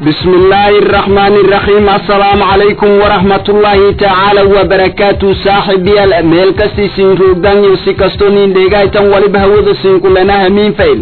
بسم الله الرحمن الرحيم السلام عليكم ورحمة الله تعالى وبركاته صاحبي الأميل كستي سين روغدان يوسي كستونين ديغايتان ولي بهوذا سين كلنا همين فيل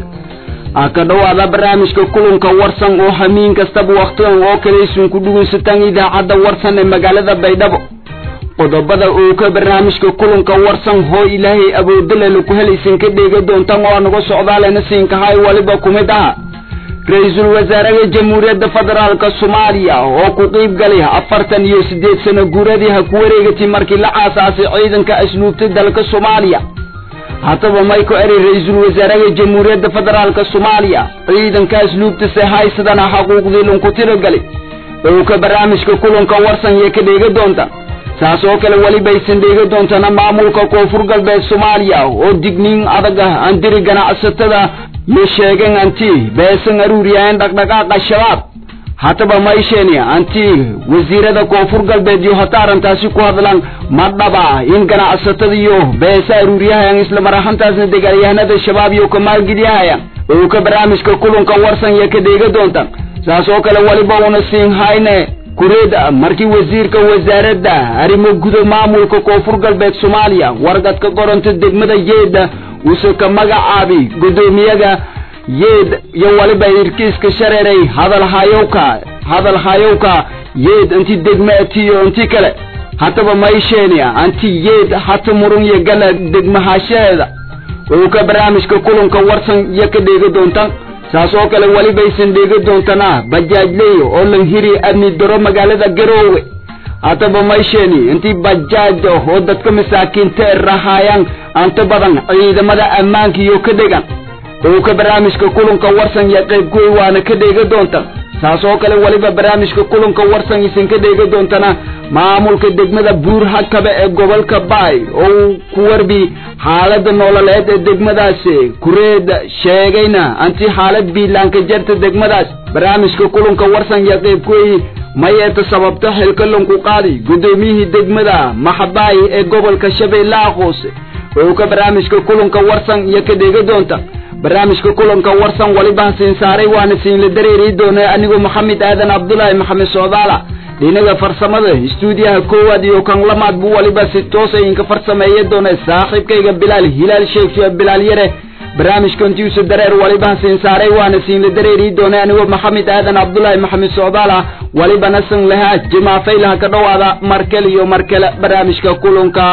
aka dhawaada barnaamijka kulanka warsan oo hamiin kastaba wakhtigan oo kale isunku dhugaysataan idaacadda warsan ee magaalada baydhabo qodobada uu ka barnaamijka kulanka warsan hoo ilaahay awoodale laku helaysan ka dheega doontaan oo naga socdaalena siinkahay waliba kumid aha ra-iisul wasaaraha jamhuuriyadda federaalka soomaaliya oo ku qiib galay afartan iyo siddeed sano guuradii ha ku wareegatay markii la aasaasay ciidanka asluubtay dalka soomaaliya haddaba mayko eri ra-iisul wasaaraha jamhuuriyadda federaalka soomaaliya ciidanka asluubtase haysadana xaquuqdii lunku tiragalay oo ka barnaamijka kulanka warsan yee ka dheega doonta saas oo kale welibaysan dheega doontana maamulka koonfur galbeed soomaaliya oo digniin adag ah aan diri ganacsatada yo sheegeen anti beesan aruuriyaan dhaqdhaqaaqa shabaab haddaba maysheeni anti wasiirada koonfur galbeed iyo hata arrintaasi ku hadlaan ma dhaba in ganacsatada iyo beesa aruuriyahayaan isla mar ahaantaasna dagaalyahanada shabaab iyo ka maalgeliyahayaan oo ka barnaamijka kulanka warsan iyo ka dheega doonta saas oo kale weliba una siin hayne kureeda markii wasiirka wasaaradda arrimo guda maamulka koonfur galbeed soomaaliya wargadka qoronta degmada yeeda uuse ka magacaabi guddoomiyaga yeed iyo waliba irkiiska shareeray hadalhayowka hadalhayowka yeed inti degmaatiyo inti kale haddaba maysheeni anti yeed hata murun iyo gala degmahashaheeda oo ka barnaamijka kulanka warsan iyo ka dheega doontaan saas oo kale welibaysan dheega doontana bajaajley oo lan hiri amni daro magaalada garoowe haddaba maysheeni intii bajaaj oo dadka masaakiinta e rahaayaan anta badan ciidamada ammaanka iyo ka dhegan oo ka barnaamijka kulanka warsan iyo qaybgoy waana ka dheega doonta saas oo kale weliba barnaamijka kulanka warsan isan ka dheega doontana maamulka degmada buur hakabe ee gobolka baay oo ku warbi xaalada nololeed ee degmadaasi kureeda sheegayna anti xaalad biilaanka jarta degmadaas barnaamijka kulanka warsan iyo qaybgoy mayeeta sababta xilkalanku qaadi guddoomiyihii degmada maxabaay ee gobolka shabeellaha hoose oo ka barnaamijka kulanka warsan iyo ka dheega doonta barnaamijka kulanka warsan waliba siin saaray waana siinla dareeri doona anigoo maxamed aadan cabdulaahi maxamed socdaala dhinaga farsamada istuudiyaha koowaad iyo kan lamaad buu waliba si toosa idinka farsameeya doona saaxiibkayga bilaal hilaal sheegsho bilaal yare barnaamijka intiisu dareer waliba siin saaray waana siinla dareeri doona anigoo maxamed aadan cabdulaahi maxamed socdaala walibana san lahaa jimaafaylaha ka dhowaada markale iyo markale barnaamijka kulanka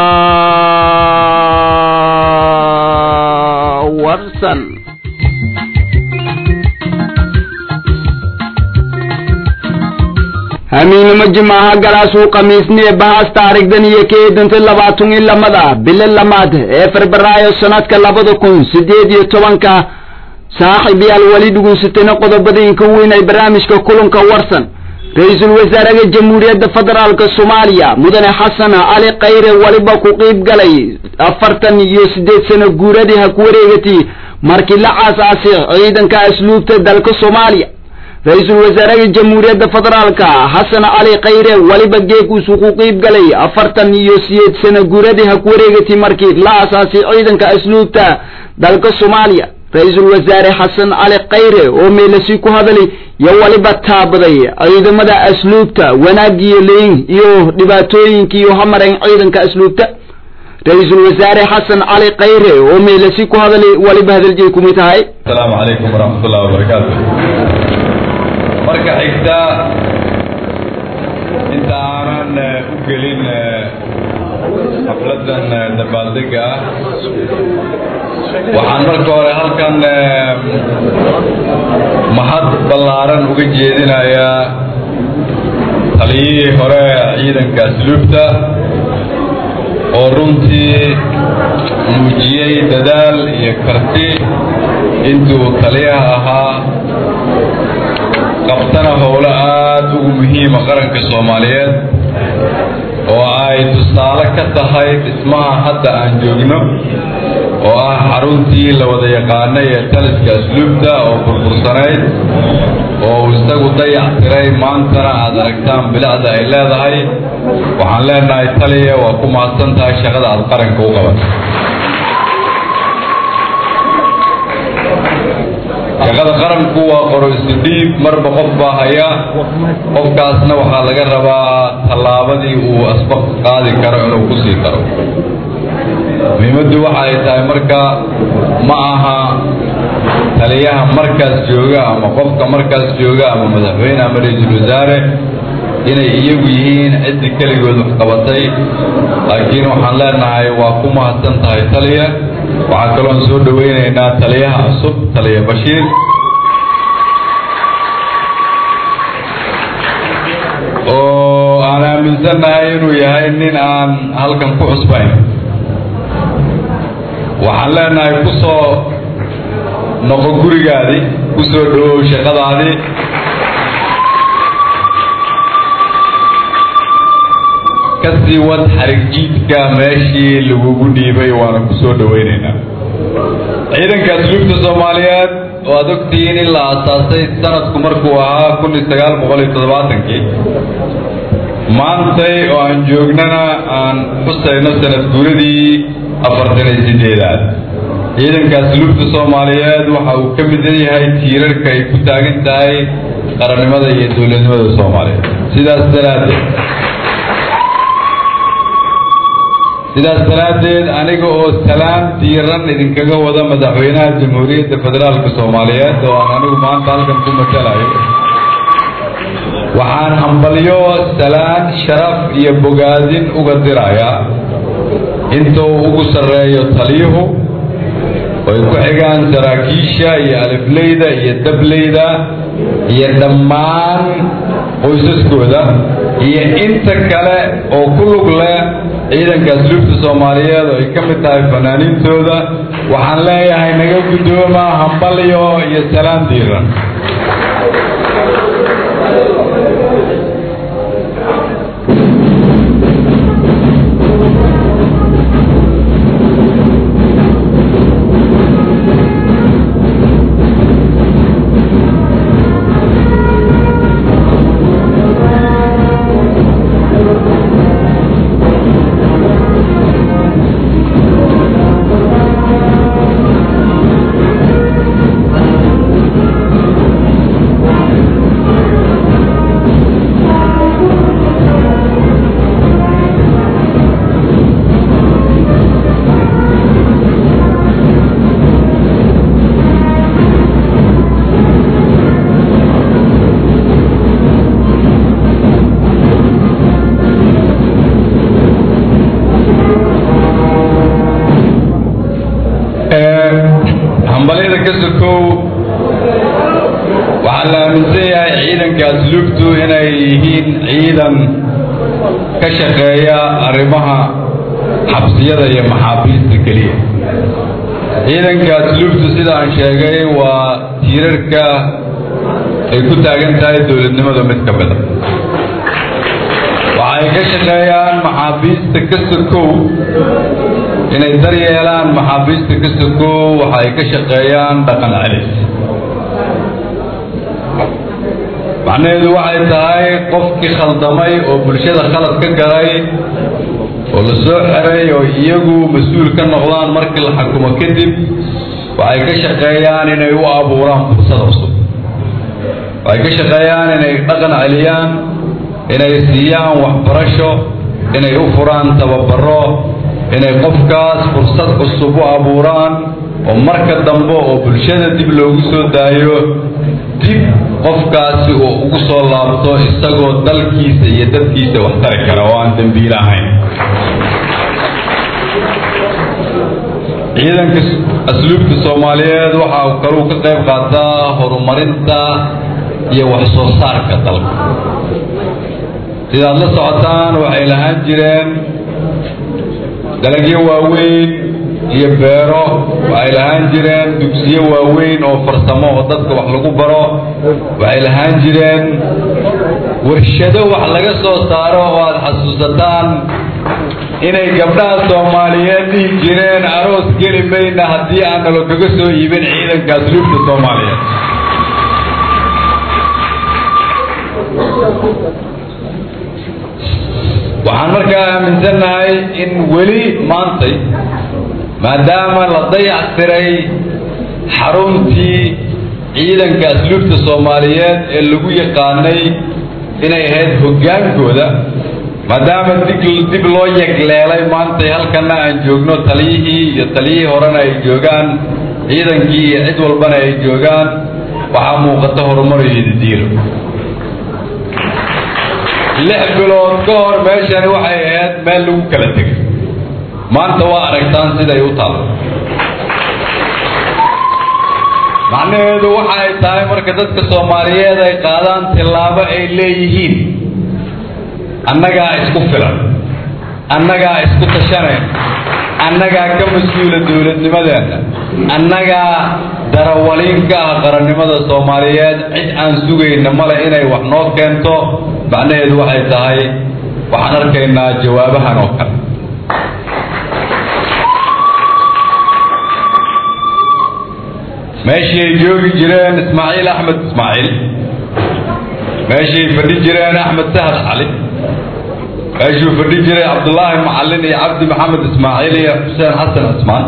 warsan hamiinimo jimaaha galaasuu khamiisniye bahas taarigdan iyo keedanta labaatan iyo lamada bilo lamaad ee febraayo sanadka labada kun sideed iyo tobanka saaxiibyaal weli dhugunsatayna qodobadinka weyn ay barnaamijka kulanka warsan ra-iisul wasaaraha jamhuuriyadda federaalka soomaaliya mudane xasan cali khayre waliba ku qiib galay afartan iyo siddeed sano guuradii ha ku wareegatay markii la aasaasay ciidanka asluubta dalka soomaaliya ra-iisul wasaaraha jamhuuriyadda federaalka xasan cali khayre waliba geekuusu ku qiib galay afartan iyo sideed sano guuradii ha ku wareegatay markii la aasaasay ciidanka asluubta dalka soomaaliya ra-iisul wasaare xasan cali khayre oo meelasi ku hadalay yo waliba taabaday ciidamada asluubta wanaagiyo leyn iyo dhibaatooyinkiiyo hamareen ciidanka asluubta ra-iisul wasaare xasan cali khayre oo meelasi ku hadalay waliba hadaljeey kumid tahay asalaamu calaykum waraxmatullahi wabarakaatu marka xigta inta aanan u gelin xafladan dabaaldega ah waxaan marka hore halkan mahad ballaaran uga jeedinayaa taliyihii hore ciidanka asluubta oo runtii muujiyey dadaal iyo karti intuu taliyaha ahaa qabtana howlo aada ugu muhiima qaranka soomaaliyeed oo ay tusaale ka tahay dhismaha hadda aan joogno oo ah xaruntii la wada yaqaanay ee taliska asluubta oo burbursanayd oo uu isagu dayac tiray maantana aad aragtaan bilicda ay leedahay waxaan leenahay taliya waa ku mahadsan tahay shaqada aad qaranka u qaban shaqada qaranku waa qoro isu dhiib marba qof baa haya qofkaasna waxaa laga rabaa tallaabadii uu asbaq qaadi karo inuu ku sii karo muhiimaddu waxa ay tahay marka ma aha taliyaha markaas jooga ama qofka markaas jooga ama madaxweyne ama ra-iisul wasaare inay iyagu yihiin ciddii keligood wax qabatay laakiin waxaan leenahay waa ku mahadsan tahay taliya waxaa kaloon soo dhowaynaynaa taliyaha cusub taliya bashiir oo aan aaminsannahay inuu yahay nin aan halkan ku cusbayn waxaan leenahay ku soo noqo gurigaadii ku soo dhawow shaqadaadii kasii wad xarig jiidka meeshii lagugu dhiibay waana ku soo dhowaynaynaa ciidanka asluubta soomaaliyeed oo aad ogtihiin in la aasaasay sanadku markuu ahaa kun iyo sagaal boqol iyo toddobaatankii maantay oo aan joognana aan xusayno sanad guuradii afartan iyo sideedaad ciidanka asluubta soomaaliyeed waxa uu ka mid yahay tiirarka ay ku taagan tahay qarannimada iyo dowladnimada soomaaliyeed sidaas daraaddeed sidaas daraaddeed aniga oo salaan diiran idinkaga wada madaxweynaha jamhuuriyadda federaalka soomaaliyeed oo aan anigu maanta halkan ku matalayo waxaan hambalyo salaan sharaf iyo bogaadin uga dirayaa inta uu ugu sarreeyo taliyuhu oo ay ku xigaan saraakiisha iyo alifleyda iyo dableyda iyo dhammaan qoysaskooda iyo inta kale oo ku lug leh ciidanka asluubta soomaaliyeed oo ay ka mid tahay fanaaniintooda waxaan leeyahay naga guddooma hambalyo iyo salaan diiran hambalyada ka sokow waxaa la aaminsan yahay ciidanka asluubtu inay yihiin ciidan ka shaqeeya arrimaha xabsiyada iyo maxaabiista keliya ciidanka asluubtu sida aan sheegay waa tiirarka ay ku taagan tahay dowladnimada mid ka mida waxay ka shaqeeyaan maxaabiista ka sokow inay daryeelaan maxaabiista ka sokow waxa ay ka shaqeeyaan dhaqan celis macnaheedu waxay tahay qofkii khaldamay oo bulshada khalad ka galay oo la soo xeray oo iyagu mas-uul ka noqdaan markii la xukumo kadib waxay ka shaqeeyaan inay u abuuraan fursad cusub waxay ka shaqeeyaan inay dhaqan celiyaan inay siiyaan waxbarasho inay u furaan tababaro inay qofkaas fursad cusub u abuuraan oo marka dambe oo bulshada dib loogu soo daayo dib qofkaasi uu ugu soo laabto isagoo dalkiisa iyo dadkiisa wax tari kara oo aan dembiile ahayn ciidanka asluubta soomaaliyeed waxa uu kaluu ka qayb qaataa horumarinta iyo wax soo saarka dalka sidaad la socotaan waxay lahaan jireen dalagyo waaweyn iyo beero waxay lahaan jireen dugsiyo waaweyn oo farsamo oo dadka wax lagu baro waxay lahaan jireen warshado wax laga soo saaro oo aad xasuusataan inay gabdhaha soomaaliyeed dhihi jireen aroos geli mayna haddii aan nalo kaga soo iibin ciidanka asluubta soomaaliyeed waxaan markaa aaminsannahay in weli maantay maadaama la dayactiray xaruntii ciidanka asluubta soomaaliyeed ee lagu yaqaanay inay ahayd hoggaankooda maadaama dig dib loo yegleelay maantay halkana aan joogno taliyihii iyo taliyihii horena ay joogaan ciidankii iyo cid walbana ay joogaan waxaa muuqata horumar iyo didiilo lix bilood ka hor meeshani waxay ahayd meel lagu kala tegay maanta waa aragtaan siday u taalo macnaheedu waxa ay tahay marka dadka soomaaliyeed ay qaadaan tillaabo ay leeyihiin annagaa isku filan annagaa isku tashanayn annagaa ka mas-uula dowladnimadeenna annagaa darawaliin ka ah qarannimada soomaaliyeed cid aan sugayna male inay wax noo keento macnaheedu waxay tahay waxaan arkaynaa jawaabahan oo kale meeshii ay joogi jireen ismaaciil axmed ismaaciil meeshii ay fadhi jireen axmed sahad cali meeshuu fadhi jiray cabdullaahi macallin iyo cabdi maxamed ismaaciil iyo xuseen xasan cismaan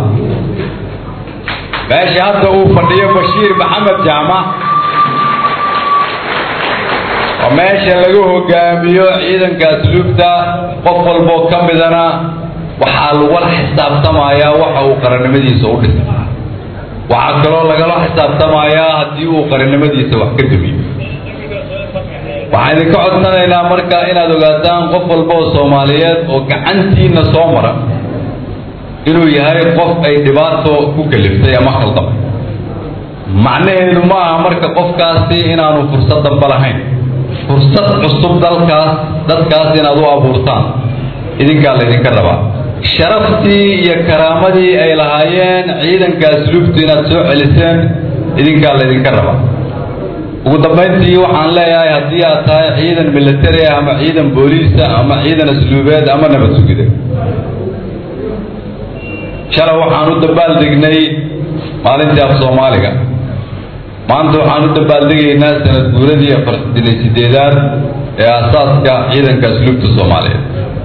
meesha hadda uu fadhiyo bashiir maxamed jaamac oo meesha lagu hogaamiyo ciidanka asluubta qof walboo ka midana waxaa lagula xisaabtamayaa waxa uu qarannimadiisa u dhisay waxaa kaloo lagala xisaabtamayaa haddii uu qarannimadiisa wax ka damiyo waxaan idinka codsanaynaa marka inaad ogaataan qof walba oo soomaaliyeed oo gacantiina soo mara inuu yahay qof ay dhibaato ku kaliftay ama khaldamay macnaheedu ma aha marka qofkaasi inaanu fursad damba lahayn fursad cusub dalkaas dadkaas inaad u abuurtaan idinkaa laydinka rabaa sharaftii iyo karaamadii ay lahaayeen ciidanka asluubtu inaad soo celiseen idinkaa laydinka rabaa ugu dambayntii waxaan leeyahay haddii aad tahay ciidan militari ah ama ciidan booliisa ama ciidan asluubeed ama nabad sugida shalay waxaan u dabaaldegnay maalintii af soomaaliga maanta waxaan u dabaaldegaynaa sanad guuradii afartan iyo sideedaad ee aasaaska ciidanka asluubta soomaaliyeed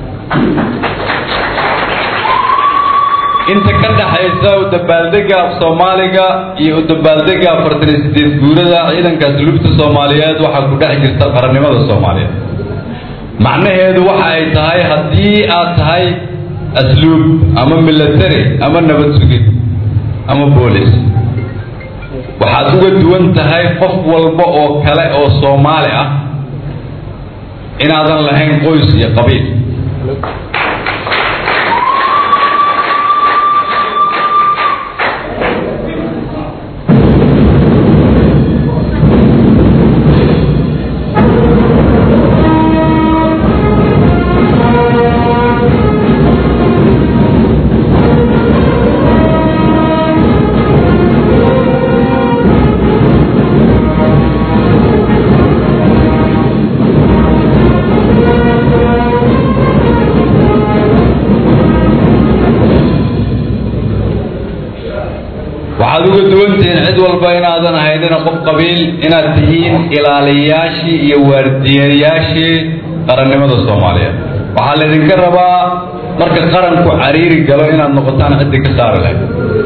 inta ka dhaxaysa u dabaaldega af soomaaliga iyo u dabaaldega afartan iyo sideed guurada ciidanka asluubta soomaaliyeed waxaa ku dhex jirta qarannimada soomaaliyeed macnaheedu waxa ay tahay haddii aad tahay asluub ama military ama nabad sugid ama boolis waxaad uga duwan tahay qof walba oo kale oo soomaali ah inaadan lahayn qoys iyo qabiil waxaad uga duwantihiin cid walba inaadan ahaynina qof qabiil inaad tihiin ilaaliyayaashii iyo waardiyayaashii qarannimada soomaaliyeed waxaa laydinka rabaa marka qaranku cariiri galo inaad noqotaan ciddii ka saari lahayd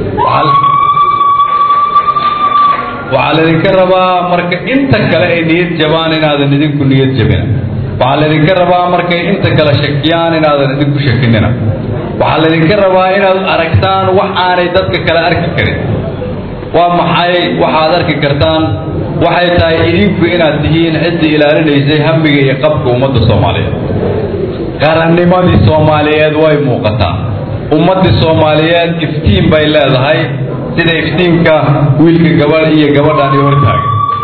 waxaa laydinka rabaa marka inta kale ay niyad jabaan inaadan idinku niyad jabina waxaa laydinka rabaa markay inta kale shakiyaan inaadan idinku shakinina waxaa laydinka rabaa inaad aragtaan wax aanay dadka kale arki karin waa maxay waxaad arki kartaan waxay tahay idinku inaad tihiin ciddii ilaalinaysay hamiga iyo qabka ummadda soomaaliyeed qarannimadii soomaaliyeed way muuqataa ummaddii soomaaliyeed iftiin bay leedahay sida iftiinka wiilka gabadh iyo gabadhan iyo hortaaga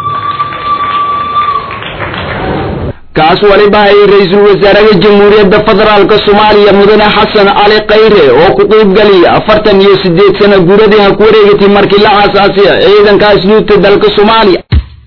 kaas waliba ay ra-iisul wasaaraha jamhuuriyadda federaalka soomaaliya mudane xasan cali khayre oo ku qiibgaliya afartan iyo sideed sano guuradii ha ku wareegatay markii la aasaasiya ciidanka asluubta dalka soomaaliya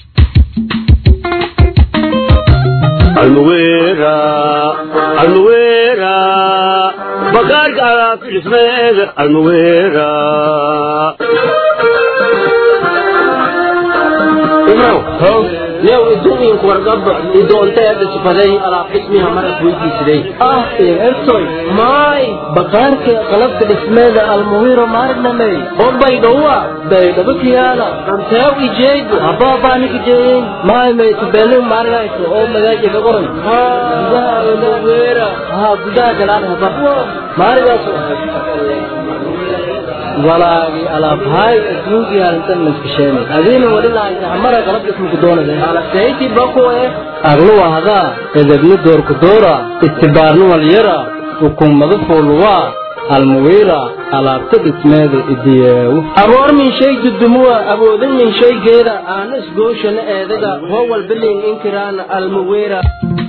almuwera almuwera bakaarka alaabta dhismeeda almuwera imrow new idumiinku wargaba idoonteeda sifaday alaab dhismiha marad weydiisiday ah ertoy maay bakaarka qalabka dhismeeda almuwiro maarnamey oo baydhowa baydhabo kiyaala anteew ijeego habaabaanikijeeyin maay maytubeenin maarinayso oo magaaja ka qoran gudaha almuwira haa gudaha galaan haba maarigaas walaagi alaabhaay adduunkii halintan maskasheenay adiina wali lahaysay hamara qalab dhismuku doonade alasayti bakuwe aglu wahdaa edebni doorku doora istibaarni walyara hukumadu fuuluwaa almuwiira alaabta dhismeeda idiyeewu aboor min shay dudumuwa awoodin min shaygeeda aana isgooshana eedaga hoo walbilin inkiraana almuwiira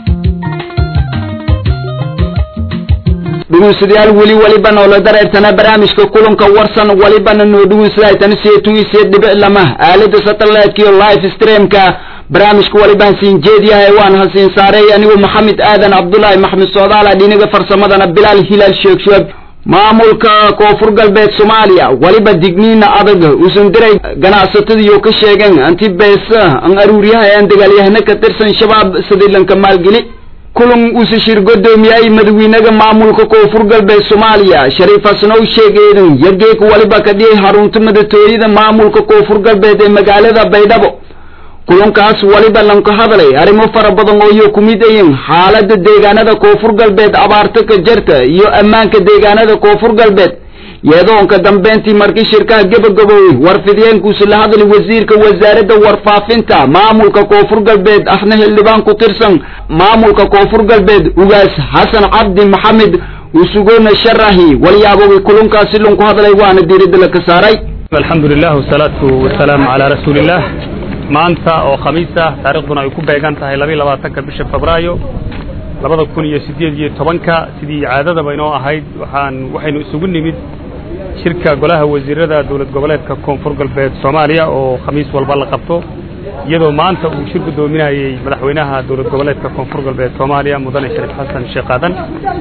dhegeystayaal weli walibana oo la dareertana barnaamijka kulanka warsan walibana noo dhegeysadaytan seetun iyo seed dhibic lama aalada satellite iyo live streamka barnaamijka walibaan siin jeediyahay waan hasiin saaray anigu maxamed aadan cabdullaahi maxmed soodaala dhinaga farsamadana bilaal hilaal sheekh shuab maamulka koonfur galbeed soomaaliya waliba digniina adag usan diray ganacsatadiiyo ka sheegeen anti beesa an aruuryaha aan dagaalyahana ka tirsan shabaab sadiilanka maalgeli kulan uuse shir godoomiyay madawiinaga maamulka koonfur galbeed soomaaliya shariif hasanow sheegeedan yageek waliba ka dhiyay xarunta madatooyada maamulka koonfur galbeed ee magaalada baydhabo kulankaas waliba lanka hadlay arrimo fara badan oo iyo ku mid ayin xaalada deegaanada koonfur galbeed abaarta ka jarta iyo ammaanka deegaanada koonfur galbeed yeedoonka dambeyntii markii shirkaha gebagaboowey warfidiyeenkuusi la hadlay wasiirka wasaaradda warfaafinta maamulka koonfur galbeed ahna xildhibaan ku tirsan maamulka koonfur galbeed ugaas xasan cabdi maxamed usugoona sharahi walyaabowey kulankaasi lanku hadlay waana diiradda la ka saaray alxamdu lilah wasalaatu wasalaamu calaa rasuuliillah maanta oo khamiis ah taariikhduna ay ku beegan tahay labayo labaatanka bisha febraayo labada kun iyo siddeed iyo tobanka sidii caadadaba inoo ahayd waxaan waxaynu isugu nimid shirka golaha wasiirada dowlad goboleedka koonfur galbeed soomaaliya oo khamiis walba la qabto iyadoo maanta uu shir guddoominayey madaxweynaha dowlad goboleedka koonfur galbeed soomaaliya mudane shariif xasan sheekh aadan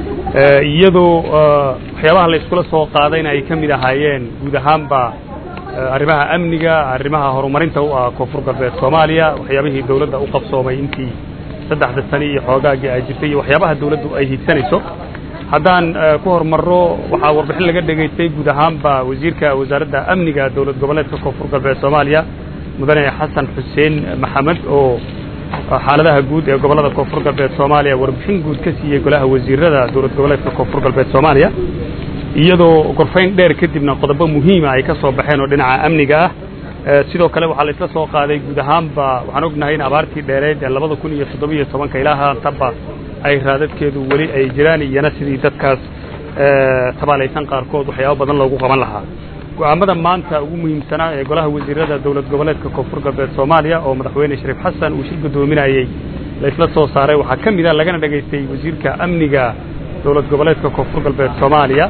iyadoo waxyaabaha la iskula soo qaadayna ay ka mid ahaayeen guud ahaanba arrimaha amniga arrimaha horumarinta u ah koonfur galbeed soomaaliya waxyaabihii dowladda u qabsoomay intii saddexda sani iyo xoogaagii ay jirtay iyo waxyaabaha dawladdu ay hiigsanayso haddaan ku horumarro waxaa warbixin laga dhegaystay guud ahaanba wasiirka wasaaradda amniga dowlad goboleedka koonfur galbeed soomaaliya mudane xasan xuseen maxamed oo xaaladaha guud ee gobollada koonfur galbeed soomaaliya warbixin guud ka siiyey golaha wasiirada dowlad goboleedka koonfur galbeed soomaaliya iyadoo gorfayn dheer kadibna qodobo muhiima ay ka soo baxeen oo dhinaca amniga ah sidoo kale waxaa la isla soo qaaday guud ahaanba waxaan ognahay in abaartii dheereed ee labada kun iyo toddobiyo tobanka ilaa haataba ay raadadkeedu weli ay jiraan iyana sidii dadkaas tabaalaysan qaarkood waxyaabo badan loogu qaban lahaa go'aamada maanta ugu muhiimsanaa ee golaha wasiirada dowlad goboleedka koonfur galbeed soomaaliya oo madaxweyne shariif xasan uu shir guddoominayey la isla soo saaray waxaa ka mid a lagana dhegaystay wasiirka amniga dowlad goboleedka koonfur galbeed soomaaliya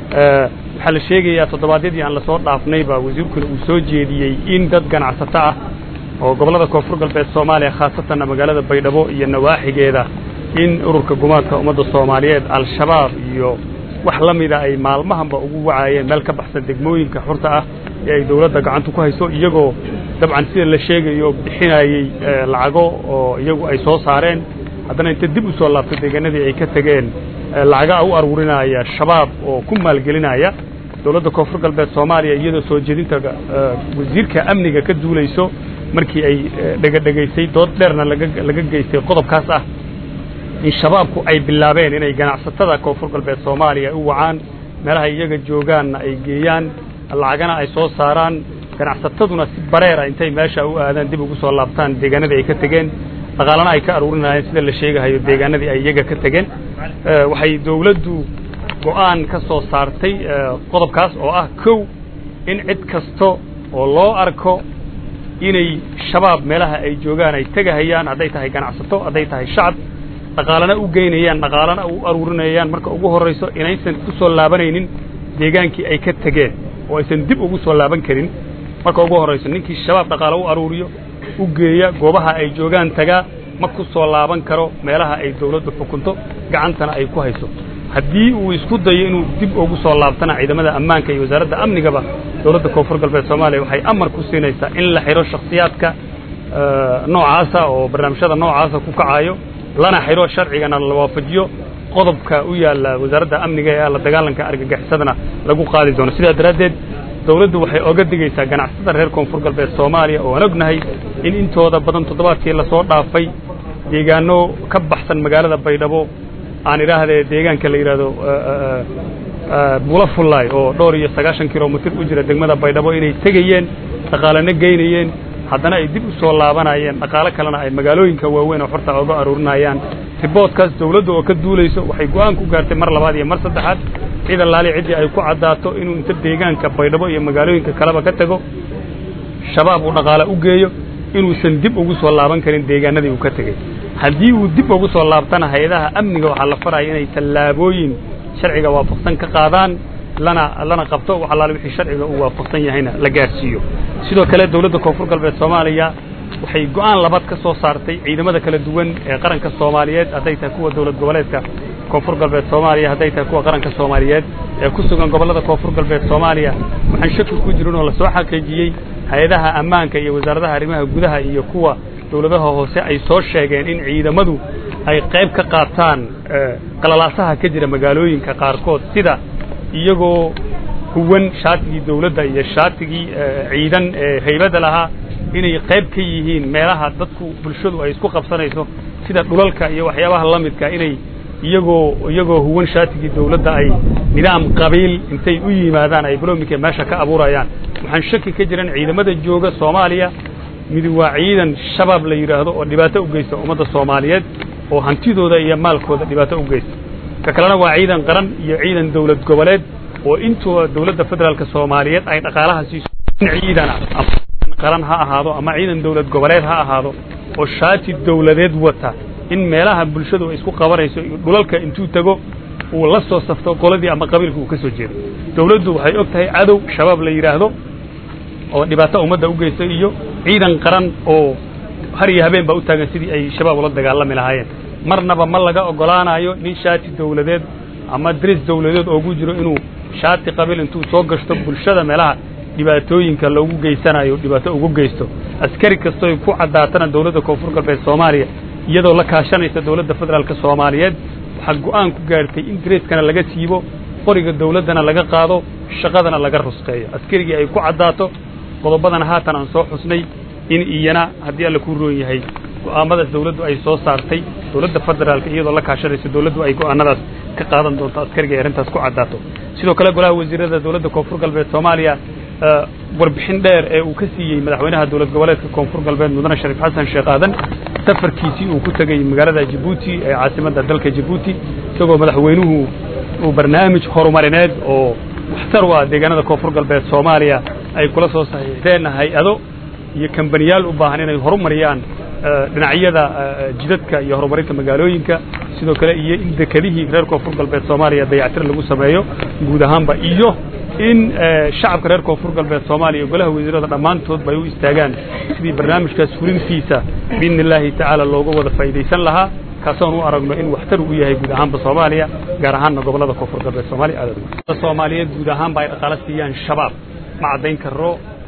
waxaa la sheegayaa toddobaadyadii aan lasoo dhaafnayba wasiirkuna uu soo jeediyey in dad ganacsato ah oo gobollada koonfur galbeed soomaaliya khaasatanna magaalada baydhabo iyo nawaaxigeeda in ururka gumaadka ummadda soomaaliyeed al-shabaab iyo wax la mida ay maalmahanba ugu wacaayeen meel ka baxsan degmooyinka xurta ah ee ay dawladda gacanta ku hayso iyagoo dabcan sida la sheegayo bixinayey lacago oo iyagu ay soo saareen haddana inta dib u soo laabtay deegaanadii ay ka tegeen lacaga u aruurinaya shabaab oo ku maalgelinaya dowladda koonfur galbeed soomaaliya iyadoo soo jeedinta wasiirka amniga ka duulayso markii ay dhegadhegaysay dood dheerna laga geystay qodobkaas ah in shabaabku ay bilaabeen inay ganacsatada koonfur galbeed soomaaliya u wacaan meelaha iyaga joogaanna ay geeyaan lacagana ay soo saaraan ganacsataduna si bareera intay meesha u aadaan dib ugu soo laabtaan deegaanadii ay ka tegeen dhaqaalana ay ka aruurinayeen sida la sheegahayo deegaanadii ay iyaga ka tegeen waxay dawladdu go'aan ka soo saartay qodobkaas oo ah kow in cid kasta oo loo arko inay shabaab meelaha ay joogaan ay tegahayaan hadday tahay ganacsato hadday tahay shacab dhaqaalana u geynayaan dhaqaalana u aruurinayaan marka ugu horrayso inaysan ku soo laabanaynin deegaankii ay ka tegeen oo aysan dib ugu soo laaban karin marka ugu horrayso ninkii shabaab dhaqaalo u aruuriyo u geeya goobaha ay joogaan tagaa ma ku soo laaban karo meelaha ay dawladdu xukunto gacantana ay ku hayso haddii uu isku dayo inuu dib ugu soo laabtana ciidamada ammaanka iyo wasaaradda amnigaba dowladda koonfur galbeed soomaaliya waxay amar ku siinaysaa in la xidho shakhsiyaadka noocaasa oo barnaamijyada noocaasa ku kacayo lana xidho sharcigana la waafajiyo qodobka u yaalla wasaaradda amniga ee la dagaalanka argagixisadana lagu qaadi doono sidaa daraaddeed dawladdu waxay oga digaysaa ganacsatada reer koonfur galbeed soomaaliya oo aan ognahay in intooda badan toddobaadkii lasoo dhaafay deegaano ka baxsan magaalada baydhabo aan idhaahdee deegaanka la yidhaahdo buula fullaay oo dhowr iyo sagaashan kilomitir u jira degmada baydhabo inay tegayeen dhaqaalena geynayeen haddana ay dib u soo laabanayeen dhaqaalo kalena ay magaalooyinka waaweyn oo xorta oga aruurinayaan riboodkaas dawladda oo ka duulayso waxay go'aan ku gaartay mar labaad iyo mar saddexaad ciidan laali ciddii ay ku caddaato inuu inta deegaanka baydhabo iyo magaalooyinka kaleba ka tago shabaab uu dhaqaale u geeyo inuusan dib ugu soo laaban karin deegaanadii uu ka tegey haddii uu dib ugu soo laabtana hay-adaha amniga waxaa la faraya inay tallaabooyin sharciga waafaqsan ka qaadaan lana lana qabto wax allaale wixii sharciga uu waafaqsan yahayna la gaarsiiyo sidoo kale dawladda koonfur galbeed soomaaliya waxay go'aan labaad ka soo saartay ciidamada kala duwan ee qaranka soomaaliyeed hadday tahay kuwa dawlad goboleedka koonfur galbeed soomaaliya hadday tahay kuwa qaranka soomaaliyeed ee ku sugan gobollada koonfur galbeed soomaaliya waxaan shaki ku jirin oo lasoo xaqiijiyey hay-adaha ammaanka iyo wasaaradaha arrimaha gudaha iyo kuwa dawladaha hoose ay soo sheegeen in ciidamadu ay qayb ka qaataan qalalaasaha ka jira magaalooyinka qaarkood sida iyagoo huwan shaatigii dawladda iyo shaatigii ciidan ee haybadda lahaa inay qayb ka yihiin meelaha dadku bulshadu ay isku qabsanayso sida dhulalka iyo waxyaabaha la midka inay iyagoo iyagoo huwan shaatigii dawladda ay nidaam qabiil intay u yimaadaan ay baloominka meesha ka abuurayaan waxaan shaki ka jiran ciidamada jooga soomaaliya mid waa ciidan shabaab la yidhaahdo oo dhibaato u geysta ummadda soomaaliyeed oo hantidooda iyo maalkooda dhibaato u geysta ka kalena waa ciidan qaran iyo ciidan dawlad goboleed oo intuba dawladda federaalka soomaaliyeed ay dhaqaalaha siiso in ciidana qaran ha ahaado ama ciidan dawlad goboleed ha ahaado oo shaati dawladeed wata in meelaha bulshadu ay isku qabanayso dhulalka intuu tego uu la soo safto qoladii ama qabiilka uu ka soo jeedo dawladdu waxay og tahay cadow shabaab la yidhaahdo oo dhibaato ummadda u geysta iyo ciidan qaran oo har iyo habeen baa u taagan sidii ay shabaab ula dagaalami lahaayeen marnaba ma laga oggolaanayo nin shaati dawladeed ama dris dawladeed oogu jiro inuu shaati qabiil intuu soo gashto bulshada meelaha dhibaatooyinka loogu geysanayo dhibaato ugu geysto askari kastoy ku caddaatana dawladda koonfur galbeed soomaaliya iyadoo la kaashanaysa dawladda federaalka soomaaliyeed waxaa go'aan ku gaartay in dreskana laga siibo qoriga dawladdana laga qaado shaqadana laga rusqeeyo askarigii ay ku caddaato qodobadana haatan aan soo xusnay in iyana haddii alla ku roon yahay go'aamadaas dawladdu ay soo saartay dawladda federaalka iyadoo la kaashanaysa dawladdu ay go'aanadaas ka qaadan doonto askariga ay arrintaas ku caddaato sidoo kale golaha wasiirada dawladda koonfur galbeed soomaaliya warbixin dheer ee uu ka siiyey madaxweynaha dawlad goboleedka koonfur galbeed mudane shariif xasan sheekh aadan safarkiisii uu ku tegey magaalada jabuuti ee caasimadda dalka jabuuti isagoo madaxweynuhu uu barnaamij horumarineed oo waxtar u ah deegaanada koonfur galbeed soomaaliya ay kula soo saxiixdeen hay-ado iyo kambaniyaal u baahan inay horumariyaan dhinacyada jidadka iyo horumarinta magaalooyinka sidoo kale iyo in dekedihii reer koonfur galbeed soomaaliya dayactir lagu sameeyo guud ahaanba iyo in shacabka reer koonfur galbeed soomaaliya golaha wasiirada dhammaantoodba ay u istaagaan sidii barnaamijkaas fulintiisa biidni illaahi tacaala looga wada faa'iidaysan lahaa kaasoon u aragno in waxtar u yahay guud ahaanba soomaaliya gaar ahaanna gobollada koonfur galbeed soomaaliya aad soomaaliyeed guud ahaanba ay dhaqaalo siiyaan shabaab ma caddayn karo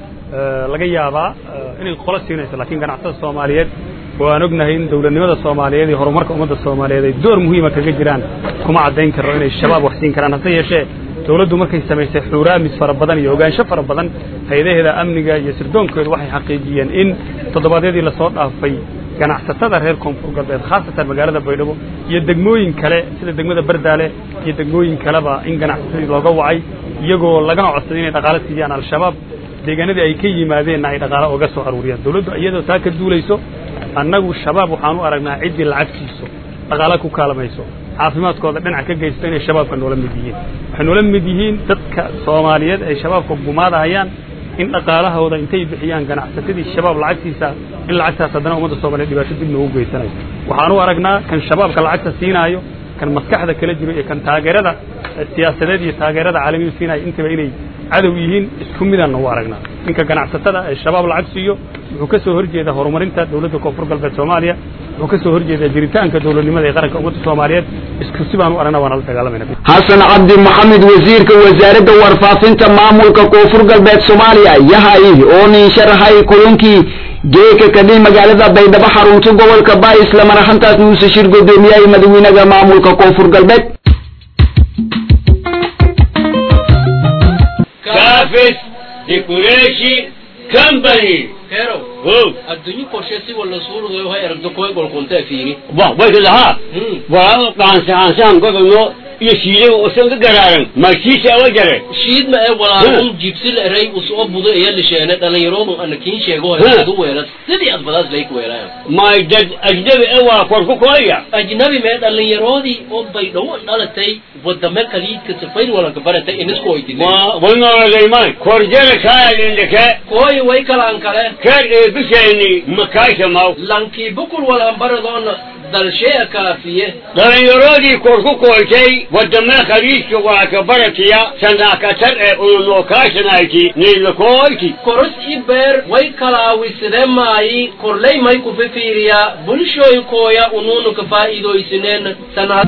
laga yaabaa inay qolo siinayso laakiin ganacsatada soomaaliyeed oo aan ognahay in dawladnimada soomaaliyeed iyo horumarka ummadda soomaaliyeed ay door muhiima kaga jiraan kuma caddayn karo inay shabaab wax siin karaan hase yeeshee dawladdu markay samaysay xuuraamis fara badan iyo ogaansho fara badan hay-adaheeda amniga iyo sirdoonkeedu waxay xaqiijiyeen in toddobaadyadii lasoo dhaafay ganacsatada reer koonfur galbeed khaasatan magaalada baydhabo iyo degmooyin kale sida degmada bardaale iyo degmooyin kaleba in ganacsatadii looga wacay iyagoo lagana codsaday inay dhaqaalo siiyaan al-shabaab deegaanadii ay ka yimaadeenna ay dhaqaalo oga soo aruuriyaan dawladdu iyadoo taa ka duulayso annagu shabaab waxaan u aragnaa ciddii lacag siiso dhaqaalo ku kaalamayso caafimaadkooda dhinac ka geysto inay shabaabka noola mid yihiin waxay noola mid yihiin dadka soomaaliyeed ay shabaabka gumaadahayaan in dhaqaalahooda intay bixiyaan ganacsatadii shabaab lacagtiisa in lacagtaas haddana ummadda soomaliyeed dhibaato dib noogu geysanayo waxaan u aragnaa kan shabaabka lacagta siinaayo kan maskaxda kala jiro iyo kan taageerada siyaasadeed iyo taageerada caalamiyu siinaayo intaba inay cadow yihiin isku midaanna u aragnaa ninka ganacsatada ee shabaab lacag siiyo wuxuu ka soo horjeedaa horumarinta dawladda koonfur galbeed soomaaliya wuxuu ka soo horjeedaa jiritaanka dawladnimada ee qaranka ummadda soomaaliyeed isku si baan u aragnaa waana la dagaalamayna xasan cabdi maxamed wasiirka wasaaradda warfaafinta maamulka koonfur galbeed soomaaliya yahay oo nin sharaxay kulankii geeka kadib magaalada baydhabo xarunta gobolka baa islamar ahaantaas nuuse shir guddoomiyaha madaxweynaha maamulka koonfur galbeed Cafés Decoration Company. Pero, Oh, adduunyo qorshe si wala suurugayo hay aragto koy golqontaa fiiri wa way ka lahaa. Hmm. Waa qaansa qaansan gobolno iyo shiiday oo san ka garaaran. Markiisa awa jare. shiid ma ee walaalun jibsil eray usoo budo ee lisheene dhalinyaroodu ana kiin sheego Hmm. adu weeras sidii aad badaas lay ku weeraayo Ma dad ajnabi ee waa kor ku kooya. ajnabi mee dhalinyaroodii oo baydhawo dhalatay wadame kaliidka safayr walanka baratay inisko ay dilay Ma wana leeymay. Korjana kaya indaka. kooy way kalaan kale Kar ee bishayni makaasha maaw. lankii bukul walaan baradoona dalshee kaafiye dhalinyaroodii kor ku kooytay wadame khaliijka waa ka baratiya sanaakatar ee ununokaashanayti niilakooyti koros i beer way kalaawisidee maayi korley may ku fifiiriyaa bulshooy kooya unuunu ka faa'iidooysineen sanad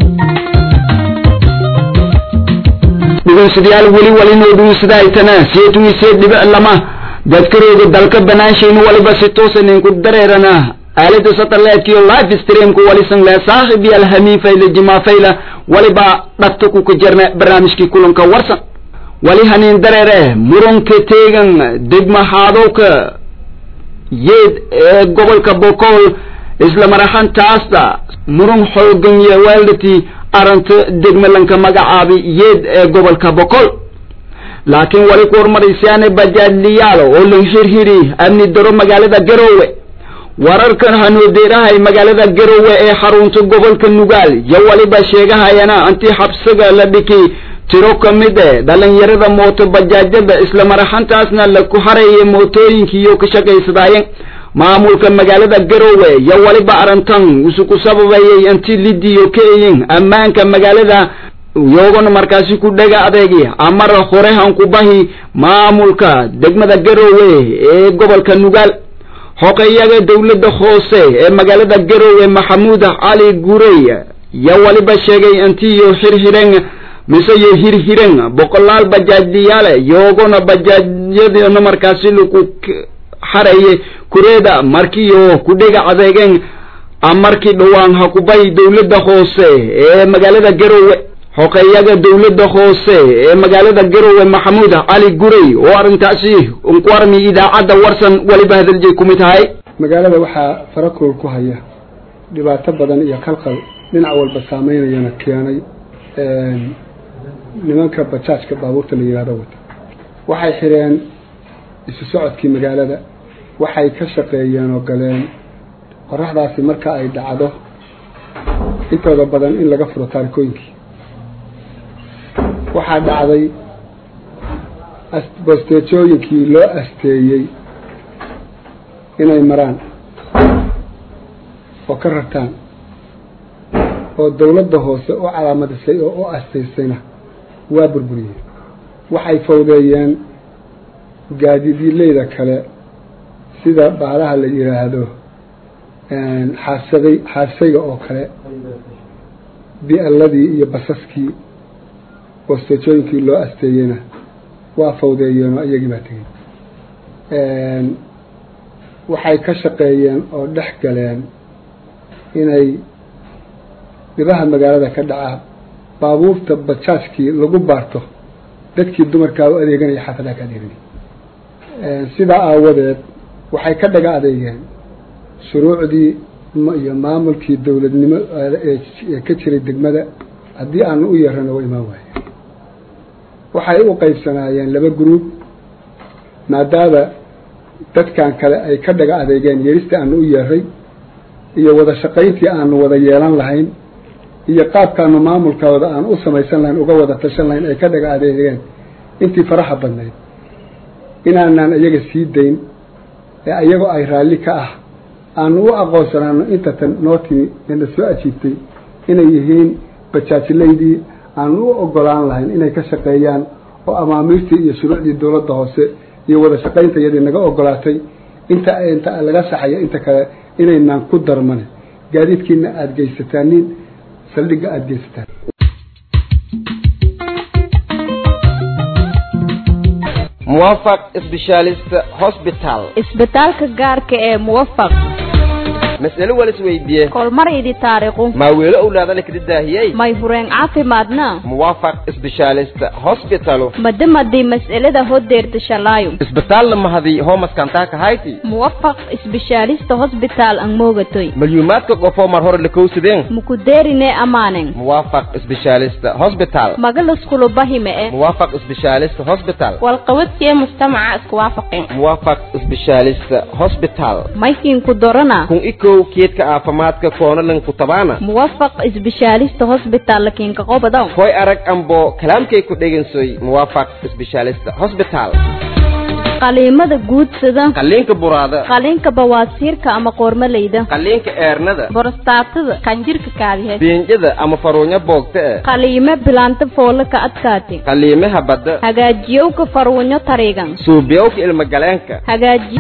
dhegeystayaal weli walinoo dhuusadaaytana seetu isee dhibic lama dadkarooda dalka banaanshaynu waliba si toosan inku dareerana aalada satellite-kiyo live streamku walisan le saaxib iyo alhamiin fayla jimaa fayla waliba dhagta ku ka jarna barnaamijkii kulanka warsan wali haniin dareere muranka teegan degma haadowka yeed ee gobolka bokool isla mar ahaantaasda muran xoogan iyo weeldati aranta degmalanka magacaabi yeed ee gobolka bokool laakiin wali ku hormaraysaane bajaadliyaal oo lan hirhiri amni daro magaalada garoowe wararkan hanoodeerahay magaalada garoowe ee xarunta gobolka nugaal yo waliba sheegahayana anti xabsiga la dhiki tiro ka mid e dhalinyarada mooto bajaajada isla mar ahaantaasna laku harayay mootooyinkiiyo ka shaqaysadaayeen maamulka magaalada garoowe yo waliba arrintan isuku sababayay anti lidiyo kaeyin ammaanka magaalada iyagona markaasi ku dhega adeegi amara horehan ku bahi maamulka degmada garoowe ee gobolka nugaal xoqeyaga dowladda hoose ee magaalada garoowe maxamuud cali gurey yo waliba sheegay intiyo xirxiren mise yo hirhiren boqolaal bajaajyaale iyagona bajaajyadina markaasi laku xaraye kureeda markiyo ku dhega adeegeen amarkii dhowaan ha ku bahi dowladda hoose ee magaalada garoowe xoqeeyaga dowladda hoose ee magaalada garoowe maxamuud cali gurey oo arrintaasi ku armi idaacadda warsan weliba hadaljeey ku mid tahay magaalada waxaa farakool ku haya dhibaato badan iyo kalqal dhinac walba saameynayana keenay nimanka bajaajka baabuurta la yihahdo wata waxay xireen isu socodkii magaalada waxay ka shaqeeyeen oo galeen qoraxdaasi marka ay dhacdo intooda badan in laga furo taarikooyinkii waxaa dhacday bosteejooyinkii loo asteeyey inay maraan oo ka rartaan oo dawladda hoose u calaamadisay oo u astaysayna waa burburiyeen waxay fawdeeyeen gaadiidileyda kale sida baalaha la yidhaahdo xaasaday xaasayga oo kale bi'alladii iyo basaskii bosteejooyinkii loo asteeyeyna waa fawdeeyeenoo iyagii baa tegey waxay ka shaqeeyeen oo dhex galeen inay dhibaha magaalada ka dhaca baabuurta bajaajkii lagu baarto dadkii dumarkaa u adeeganaya xaafadaha ka adeeganaya sidaa aawadeed waxay ka dhaga adeegeen shuruucdii iyo maamulkii dowladnimo ee ka jiray degmada haddii aanu u yeerana waa imaan waaye waxay u qaybsanaayeen laba gruub maadaama dadkan kale ay ka dhaga adeegeen yeeristii aanu u yeeray iyo wada shaqayntii aanu wada yeelan lahayn iyo qaabkaanu maamulkooda aan u samaysan lahayn uga wada tashan lahayn ay ka dhaga adeegeen intii faraha badnayd inaanaan iyaga sii dayn ee iyagoo ay raalli ka ah aanu u aqoonsanaano inta tan noo timi eena soo ajiibtay inay yihiin bajaajilaydii aanu u ogolaan lahayn inay ka shaqeeyaan oo amaamiirtii iyo shuruucdii dowladda hoose iyo wada shaqaynta iyadii naga ogolaatay inta inta laga saxayo inta kale inaynaan ku darmane gaadiidkiina aada geysataanin saldhigga aada geysataan muwaafaq specialist hospital isbitaalka gaarka ee muwafaq mas'alo wal isweydiiye kolmaraydi taariikhu maa weelo owlaadana kala daahiyey may hureen caafimaadna muwaafaq specialist hospital madamadii mas'alada hodeerta shalaayo isbitaal mahadi homaskantaa kahayti muwafaq isbishaalista hosbitaal ang moogatoy malyuumaadka qofoo mar hore lakowsadeen mukudeerine amaanen muwaafaq specialist hospital magalaskulubahime e muwaafaq specialist hospital walqabadkee mujtamaca isku waafaqeen muwaafaq specialist hospital maykiinku dorana kun ikow keedka caafimaadka koonalan ku tabaana muwafaq isbishaalista hosbitaal lakiinka qobodow koy arag ambo kalaamkay ku dhegansoy muwaafaq specialist hospital qaliimada guudsada qaliinka buraada qaliinka bawaasiirka ama qoormaleyda qaliinka eernada borostaatada kanjirka kaadihe beenjada ama faruunyo boogta e qaliime bilaanta foola ka adkaati qaliimaha badda hagaajiyowka faruunyo tariigan suubiyowka ilmagaleenka hagaaji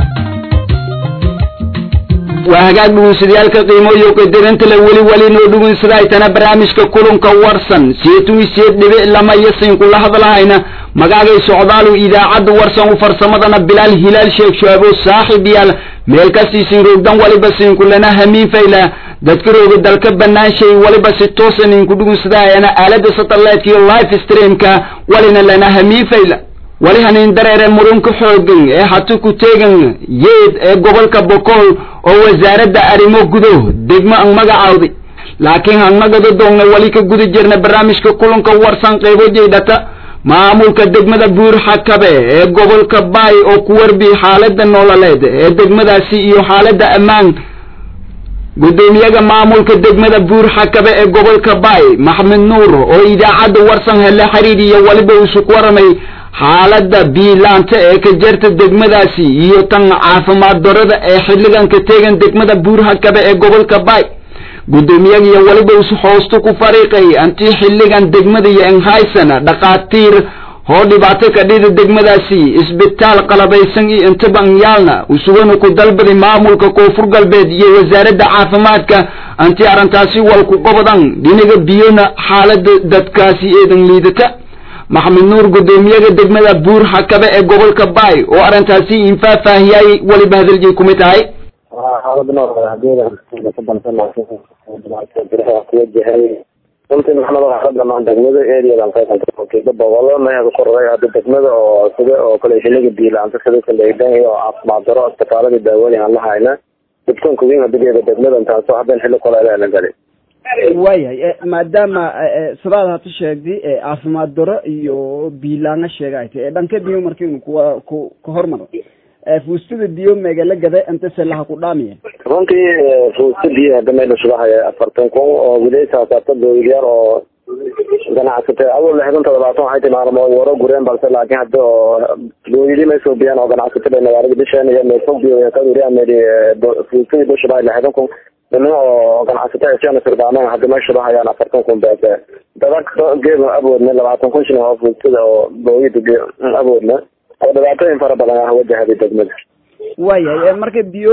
waa hagaag dhugunsadayaalka qiimooyo qadarinta le weli weli noo dhugunsadaytana barnaamijka kulanka warsan seetun seed dhibic lama iyo sinkula hadlahayna magaagay socdaalu idaacadda warsan u farsamadana bilaal hilaal sheeg shaabo saaxib yaal meel kastii sinroogdan waliba sinkulana hamiin fayla dadka rooga dalka banaanshay waliba si toosan inku dhugunsadayana aalada satellite iyo live streamka walina lana hamiin fayla wali hanin dareere murunka xoogan ee hatu ku teegan yeed ee gobolka bokool oo wasaaradda arrimo gudo degmo ang magacaawday laakiin hannagada doogna wali ka guda jirna barnaamijka kulanka warsan qaybo jeydhata maamulka degmada buur xakabe ee gobolka baay oo ku warbi xaaladda nololeed ee degmadaasi iyo xaaladda ammaan gudoomiyaga maamulka degmada buur xakabe ee gobolka baay maxamed nuur oo idaacadda warsan hele xiriiriya waliba isu ku waramay xaaladda biilaanta ee ka jarta degmadaasi iyo tan caafimaad darada ee xilligan ka teegan degmada buur xakabe ee gobolka baay gudoomiyagiyo waliba isu hoosto ku fariiqay antii xilligan degmada iyo enhaysana dhakhaatiir hoo dhibaato ka dhida degmadaasi isbitaal qalabaysan iyo intabanyaalna usugana ku dalbaday maamulka koonfur galbeed iyo wasaaradda caafimaadka antii arrintaasi walku qobadan dhinaga biyona xaalada dadkaasi eedan liidata maxamed nuur gudoomiyaga degmada buur xakabe ee gobolka baay oo arrintaasi infaahfaahiyay waliba hadalji kumid tahay runtii maxamed waxaa dhamaan degmada areadan qaysanka boqolo maya ku koray hadda degmada oo sida oo kale xiliga biilaanta sida kaleedan iyo caafimaad daro isbitaalada daawooyin aan la hayna dibkanka weyn hadageeda degmadan taasoo haddan xilli kale la galay waayahay maadaama sidaad hata sheegday caafimaad daro iyo biilaana sheegayta ee dhanka biyo markiinu kuwa ku ka hormaro fuustada biyo megala gada inta selaha ku dhaamiya runtii fuusta biyo hadda meel usugahaya afartan kun oo wilaysaasata dowilyaal oo ganacsata awal lixdan toddobaatan waxay ti maalmood waro gureen balse laakiin hadda oo dowili may soo biyaan oo ganacsatada magaalada bishaan iyo meelfog biyo kaduriya meel fuustadii bushabahay lixdan kun nima oo ganacsatada siana sirdaameen hadda meesha hayaan afartan kun beese daba geedna awoodna labaatan kun shilin oo fuustada oo booyida awoodna oo dhibaatooyin fara badan ah wajahaday degmada waayahay marka biyo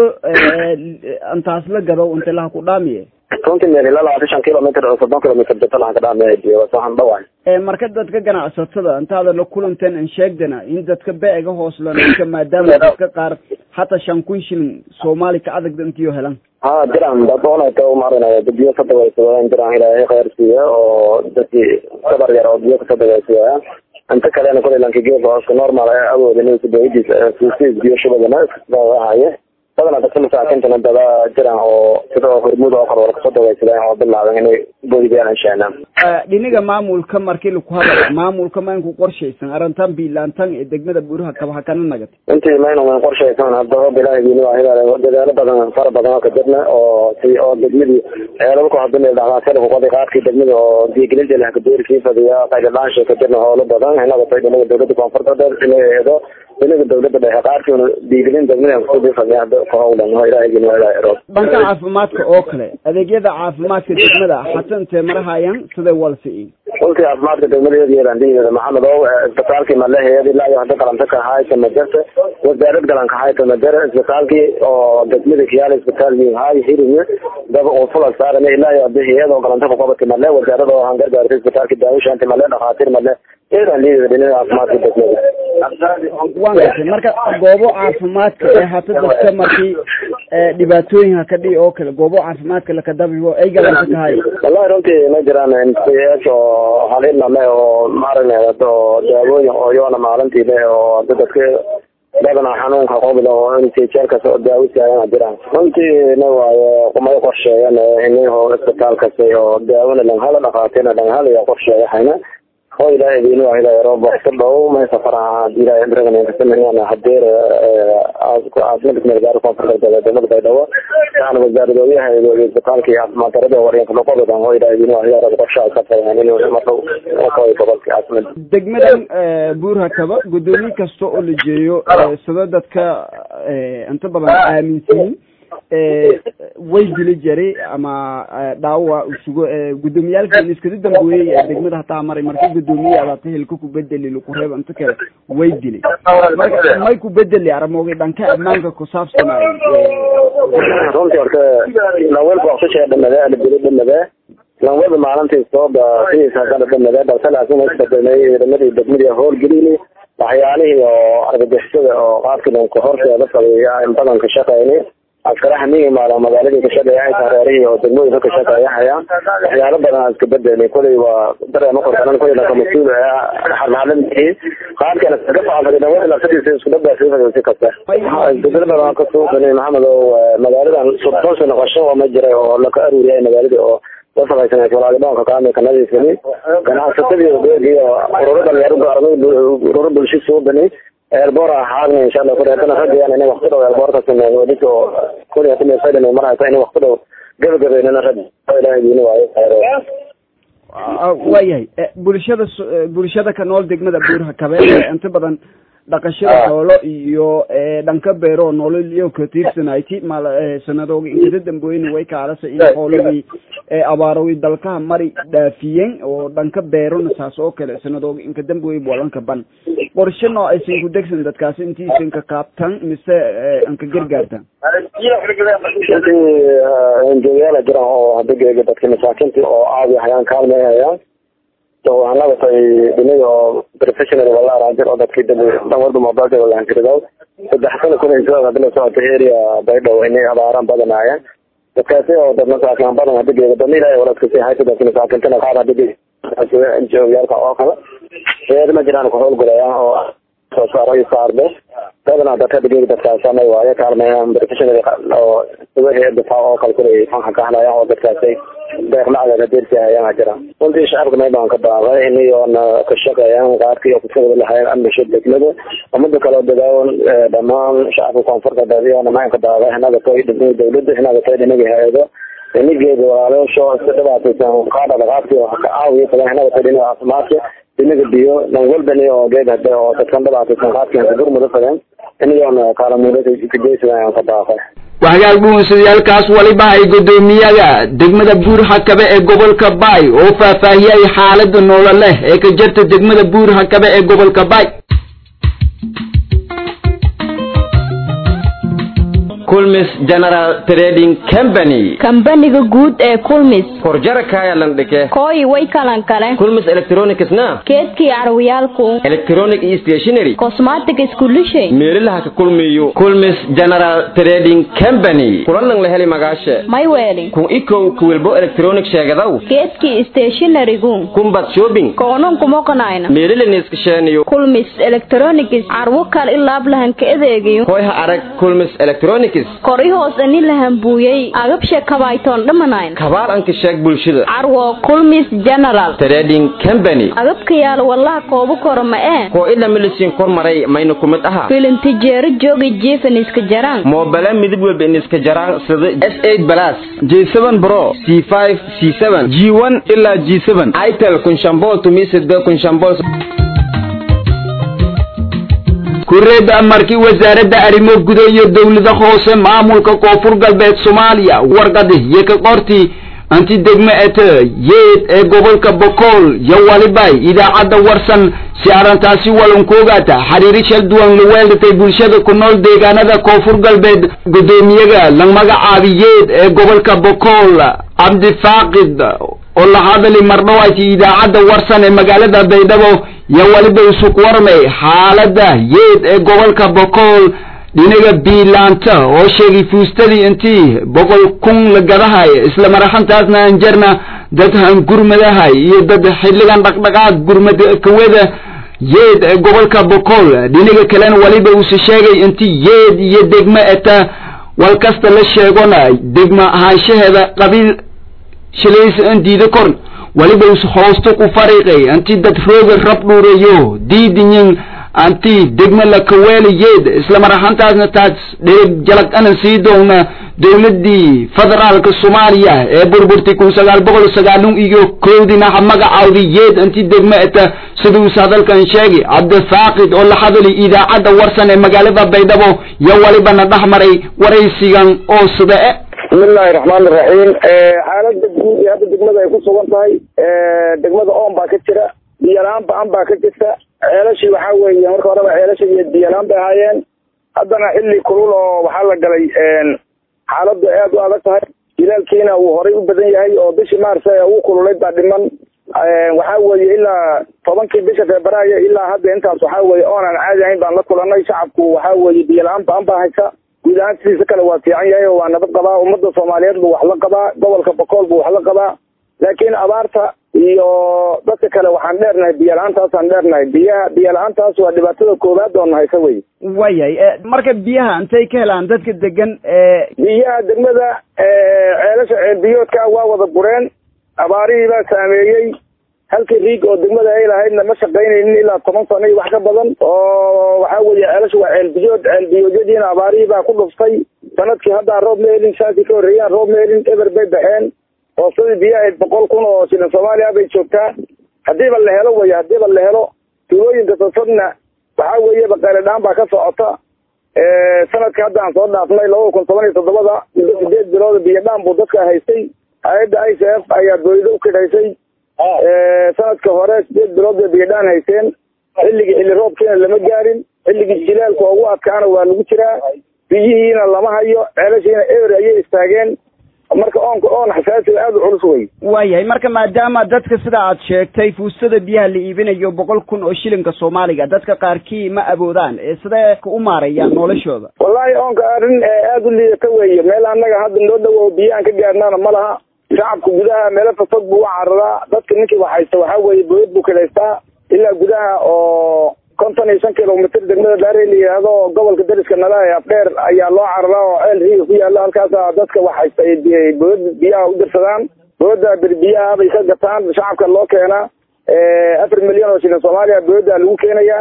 intaas la gado inta laha ku dhaamiye runtii meel ilaa labaatan shan kilomitr oo soddon kilomitr jota lahan ka dhaamiya biyo waxaan dhawaay marka dadka ganacsatada intaada la kulanteen in sheegdana in dadka beega hooslanka maadaama dadka qaar hataa shan kun shilin soomaali ka adag intiyo helan ha jiraan dadonata umarinaya biyo ka dawaysadaan jiraan ilaahay khayr siiya oo dadkii sabar yar oo biyo kasoo dawaysadaya inta kalena kulay lanka geedka hooska normal ee awooda inuu dawadiisa fuusiis biyo shubadana haye badana dadka masaakintana dada jiraan oo sida hormuud oo kale wala kasoo dawaysadaan oo bilaaban inay boydiyaan inshaana dhiniga maamulka markii laku hadla maamulka ma inku qorshaysan arrintan biilaantan ee degmada buuraha kabaha kana nagatay intii mayna man qorshaysan hadaba bilaahigiini waa hidaale dadaalo badan fara badan oo ka jirna oo si oo degmadii eelalku hadda meel dhacdaa selku qodi qaadkii degmada oo diigelinta leh kadoorkii fadiya qaydadhaansha ka jirna howlo badan inaga tay dhinaga dowladda koonfurta dheer dhinaga eedo dhinaga dowladda dhexe qaarkiina diigelin degmada kusoo fadiya hadda ka howlan oo ilaahigini waa ilaahay rood dhanka caafimaadka oo kale adeegyada caafimaadka degmada xatantee marahayaan siday walsi runtii caafimaadka degmada yeelandigeeda maxamed oo isbitaalkii maleheed ilaa iyo hadda galanta ka hayta majarta wasaarad galanka hayta majara isbitaalkii oo degmada kiyaala isbitaal hay hirinye daba oo fula saaran ilaa iyo hadda hayad oo galanta ku qabati male wasaarada oo hangar gaartay isbitaalkii daawushaanti male dhakhaatiir male yeelandigeeda dhinaca caafimaadka degmada waan gartay marka goobo caafimaadka ee hata dadka markii dhibaatooyinka ka dhici oo kale goobo caafimaadka lakadabigo ay galanta tahay wallahi runtii ma jiraan mts oo halina le oo maaragna oo daawooyin oo yoona maalintii le oo dadka badanaa xanuunka qobla oo intjeelkas oo daawo saaran jiraan runtiina waaye kumay qorsheeyan inaho isbitaal kasta oo daawona dhanhala dhakhaatiirna dhanhal iyo qorsheeya hayna oo ilaahay idin waahidayo roob waqti dhow may safaraha ilaahay dragan hadeer caasimada kumeel koonfurta dowlada baydhabo waxaana wasaaradooyaha isbitaalka iyo caafimaad darada waryanka noqodadan oo ilaahay idin waahidayo roob qorshaha ka fayhan inuu mardhow koy gobolka caasimada degmadan buurhakaba gudoomiye kasta oo la jeeyo sida dadka inta badan aaminsan way dili jiray ama dhaawa usugo gudoomiyaalkan iskadi dambeeyey ee degmada hataa maray marka gudoomiye abaata hilka ku bedeli laku reeb inta kale way dilay marka may ku bedeli aramooga dhanka ammaanka ku saabsanaayo runtii horta lawelba waqtisha dhamade ala dili dhamade lanwada maalintii sooba sidiisa hadana dhamade balse laakiin isbedelay ciidamadii degmadii howlgelini waxyaalihii oo argagixisada oo qaabkii horteeda fadhiya in badan ka shaqeyni askaraha miyi maala magaaladii ka shaqeeya ay tareerihii oo degmooyinka ka shaqeeya hayaan waxyaalo badan aan iska bedelay kulay waa dareema qorsanan kulay laka mas-uul halhalamihi qaabkana iskaga facalsaday dhawada lafsadiisa isku dhabaasay si kasta isbedelo badan ka suuqanay maxamed oo magaaladan soddon sano qasho oo ma jiray oo laka aruuriyay magaaladii oo wasaqaysaneed walaalidoonka kaamilka nadiifini ganacsatadii ogeegii oo ururo dhalinyaro ururo bulsho suubani eelboor ahaadna insha allah kuli haddana ragayaan inay waqti dhow eelboorka sameeyo wadinka oo kuli hadda meesaydhan mar haysa inay waqti dhow gabagabeynana rag ilahay diini waayo khayro waayahay bulshada bulshada ka nool degmada buurha kabeel inta badan dhaqashada xoolo iyo dhanka beero nolol iyo ka tiirsanayti mal sanadooga inkada dambeeyna way kaalasa in xoolihii abaarawi dalkaha mari dhaafiyeen oo dhanka beerona saas oo kale sanadooga inka dambeeyay bolanka ban qorshe noo aysan ku degsan dadkaasi intiisan ka kaabtan mise anka gargaartan enjoyaala jiraan oo hadageega dadka masaakintii oo caadi hayaan kaalmay hayaan waxaan labatay dhimay oo professional wala araajir oo dadkii dambe dhan walba mobilka wala hankiridaw saddex sano kuna soo hadla socota area baydhow inay abaaraan badanaayeen dadkaasi oo dad masaakin badan hadageega dad ilaahay waladka si haysa dadka masaakintana qaar hadageega enjoyaalka oo kale reer ma jiraan ku howlgalayaan oo soo saaro saarbe badanaa dadka hadageega dadkaasana waaye kaalmayaan professional oo sugahe difaac oo kale kulay fanka ka hadlayaan oo dadkaasi deeq lacag hadeersi hayaan jiraan runtii shacabka meel baan ka baaqay inayoona ka shaqeeyaan qaarkii oo kusagada lahaayeen amnisha degmada umada kale oo dadaawan dhammaan shacabka koonfurta dadiyoona maan ka baaqay inaga toy dhinaga dawladda inaga toy dhinaga hay-ado inigeeda walaalayaasho iska dhibaataysan qaadha dhaqaaqtii oo ka caawiya kale inaga toy dhinaga caafimaadka dhinaga biyo dhan walbani oo geed hade oo dadkan dhibaataysan qaadkii ka gurmuda fadeen inayoona kaalamuulada kajeysadan aan ka baaqay waxyaal dhuunsadayaalkaas waliba ay guddoomiyaga degmada buur hakabe ee gobolka baay oo faahfaahiyay xaalada noololeh ee ka jirta degmada buur hakabe ee gobolka baay kulmis general trading company kambaniga guud ee kulmis horjara kaayalan dhike kooyi way kalan kale kulmis electronicsna keedkii carwiyaalku electronic iyo stationary cosmatic iskulishay meelaha ka kulmiyo kulmis general trading company kulanan la heli magaashe may weeli kun ikow kuwilbo electronic sheegadaw keedkii stationarygu kumbad shopping koonan kumoqanayna meelilaniskasheeniyo kulmis electronics carwo kal ilaab lahan ka adeegayo hoyha arag kulmis electronics kori hoos ani lahan buuyey agabshe kabaytoon dhamanayn kabaal anka sheeg bulshada carwo kulmis general trading company agabka yaal wallaha koobo koro ma ee koo ila milisiin kor maray mayna kumid aha filintijeero jooga jeefan iska jaraan moobala midib walba in iska jaraan sida s eight plus j seven bro c five c seven g one ilaa g seven itel kunshambool tumisida kunshambool kureeba markii wasaaradda arrimo guda iyo dowlada hoose maamulka koonfur galbeed soomaaliya warqadi iyo ka qortii anti degme ete yeed ee gobolka bokool yo walibay idaacadda warsan si arrintaasi walankoogata xiriiri shal duwan la weeldatay bulshada ku nool deegaanada koonfur galbeed guddoomiyaga la magacaabi yeed ee gobolka bokool cabdifaaqid oo la hadali mardhawayti idaacadda warsan ee magaalada baydhabo yo waliba isuk warmay xaaladda yeed ee gobolka bokool dhinaga biilaanta oo sheegay fuustadii intii boqol kun la gadahay isla maraxantaasna aan jarna dad hangurmadahay iyo dad xilligan dhaqdhaqaaq gurmad kawada yeed ee gobolka bokool dhinaga kalena waliba uuse sheegay intii yeed iyo degmo eta wal kasta la sheegona degmo ahaanshaheeda qabiil shilays an diida korn waliba us hoosto ku fariiqay intii dad rooga rab dhuurayo diidinyin anti degmo la kaweelayeed isla mar ahaantaasna taas dhereg jalag anan sii doona dowladdii federaalka soomaaliya ee burburtay kun sagaal boqol sagaalun iyo koodina ha magacaawdi yeed inti degmo eta siduus hadalkan sheegay cabdifaaqid oo la hadali idaacadda warsan ee magaalada baydhabo yo walibana dhex maray waraysigan oo sida e bismillahi raxmaani raxiim xaalada guud ee hadda degmada ay ku sugan tahay degmada oon baa ka jira biyola-aan ba-an baa ka jirta ceelashii waxaa weeye marka horeba ceelasha iyo biyola-aan bay ahaayeen haddana xilli kulul oo waxaa la galay xaaladu aad u adag tahay jilaalkiina uu horay u badan yahay oo bishii maarse ugu kululayd baa dhiman waxaa weeye ilaa tobankii bisha febraayo ilaa hadda intaas waxaa weeye oon aan caadi ahayn baan la kulanay shacabku waxaa weeye biyola-aan ba-an baa haysa guud ahaan sidiisa kale waa fiican yahay oo waa nabad qabaa ummadda soomaaliyeed buu wax la qabaa gobolka bokool buu wax la qabaa laakiin abaarta iyo dadka kale waxaan dheernahay biyo la-aantaasaan dheernahay biyaha biyo la-aantaas waa dhibaatada koowaad oo nahaysa wey wayahay marka biyaha intay ka helaan dadka degan biyaha degmada ceelasha ceelbiyoodka waa wada bureen abaarihii baa saameeyey halkii riig oo degmada ay lahaydna ma shaqaynaynin ilaa toban sano iyo wax ka badan oo waxaa weeye ceelasha waa ceelbiyood ceelbiyoodyadiina abaarihii baa ku dhuftay sanadkii haddaa roob ma helin shaakii ka horreeyaan roob ma helin eber bay baxeen hoosadii biyo ahayd boqol kun oo shilin soomaaliya bay joogtaa haddiiba la helo wey haddiiba la helo tuulooyinka sasabna waxaa weeye baqaale dhaan baa ka socota sanadka hadda aan soo dhaafnay labada kun toban iyo toddobada muddo sideed bilooda biyo dhaan buu dadka haystay hay-adda i c f ayaa boolido u kidhaysay sanadka hore sideed bilood bay biyo dhaan haysteen xilligii xilli roobkiina lama gaarin xilligii jilaalka ugu adkaana waa lagu jiraa biyihiina lama hayo ceelashiina eber ayay istaageen marka oonka oon xasaasiga aada u culus wey waayahay marka maadaama dadka sida aad sheegtay fuustada biyaha la iibinayo boqol kun oo shilinka soomaaliga dadka qaarkii ma awoodaan ee sidee u maarayaan noloshooda wallahi oonka arrin aada u liidata weeye meel annaga hadda noo dhowo biyo aan ka gaarnaana ma laha shacabka gudaha meelo fafog buu u cararaa dadka ninkii waxaysta waxaa weeye boyad buu kilaystaa ilaa gudaha oo konton iyo shan kilomitr degmada daarey la yidhaahdo oo gobolka dariska nala ee afdheer ayaa loo cararaa oo ceel riiga ku yaalo halkaasa dadka waxaysta ay boyada biyaha u dirsadaan boyada bir biyaha bay ka gataan shacabka loo keenaa afar milyan oo shilin soomaaliya boyada lagu keenayaa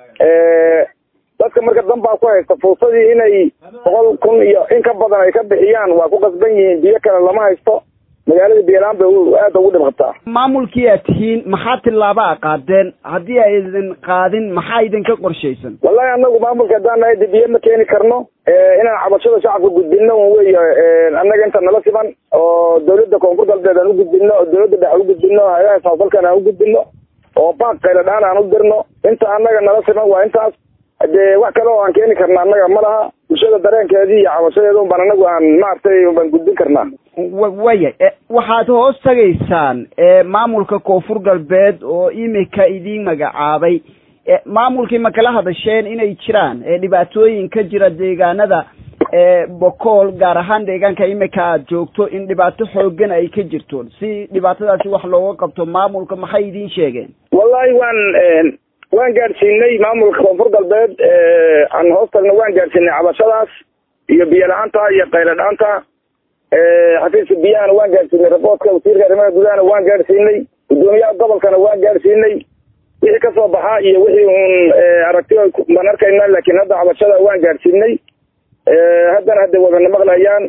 dadka marka dan baa ku haysta fuusadii inay boqol kun iyo in ka badan ay ka bixiyaan waa ku qasban yihiin biyo kale lama haysto magaalada biyalaan bay aada ugu dhib qabtaa maamulkii aad tihiin maxaa tillaaba a qaadeen haddii ay idin qaadin maxaa idinka qorshaysan wallahi anagu maamulka haddaan nahay de biyo ma keeni karno inaan cabashada shacabka gudbino un wey annaga inta nala siman oo dawladda koonfur galbeed aan u gudbino oo dawladda dhex u gudbino hay-adaha samafalkan aan u gudbino oo baaq qayla dhaan aan u dirno inta annaga nala siman waa intaas dee wax kale oo aan keeni karna annaga ma laha bulshada dareenkeedii iyo cabashadeeda un baan anagu aan maaragtay baan gudbin karnaa waya waxaad hoos tagaysaan maamulka koonfur galbeed oo imika idiin magacaabay maamulkii ma kala hadasheen inay jiraan dhibaatooyin ka jira deegaanada bokool gaar ahaan deegaanka imika aad joogto in dhibaato xoogan ay ka jirto si dhibaatadaasi wax looga qabto maamulka maxay idiin sheegeen wallahi waan waan gaadhsiinay maamulka koonfur galbeed aan hoos tagno waan gaadhsiinay cabashadaas iyo biyo la-aanta iyo qaylo dhaanta xafiiska biyahana waan gaadhsiinay raboodka wasiirka arrimaha gudahana waan gaadhsiinay guddoomiyaha gobolkana waan gaadhsiinay wixii kasoo baxaa iyo wixii uun aragti baan arkayna laakiin hadda cabashada waan gaadhsiinay haddana hadday wadana maqlayaan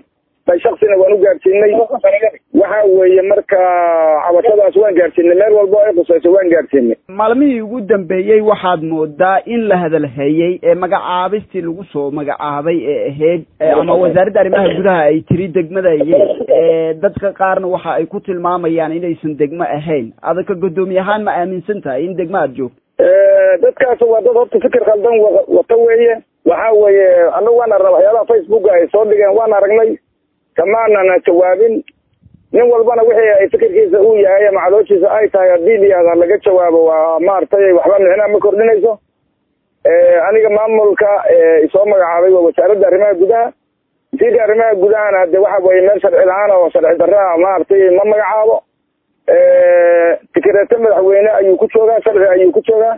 shaksina waan u gaadhsiinay waxa weeye marka cabashadaas waan gaadhsiinay meel walba oo ay khusayso waan gaadhsiinay maalmihii ugu dambeeyey waxaad moodaa in la hadalhayey ee magacaabistii lagu soo magacaabay ee ahayd ama wasaaradda arrimaha gudaha ay tiri degmadayeen dadka qaarna waxa ay ku tilmaamayaan inaysan degmo ahayn adaka guddoomiye ahaan ma aaminsan tahay in degmo aad joogto dadkaas waa dad horta fikir khaldan wata weeye waxa weeye anagu waan arna waxyaalaha facebooka ay soo dhigeen waan aragnay kamaanana jawaabin nin walbana wixii ay fikirkiisa uu yahay ama calooshiisa ay tahay haddii liyahda laga jawaabo waa maaragtay waxba micnaha ma kordhinayso aniga maamulka isoo magacaabay waa wasaaradda arrimaha gudaha wasiirka arrimaha gudahana de waxa weeye meel sharci la-aan oo sharci darra maaragtay ma magacaabo fikreeto madaxweyne ayuu ku joogaa sharci ayuu ku joogaa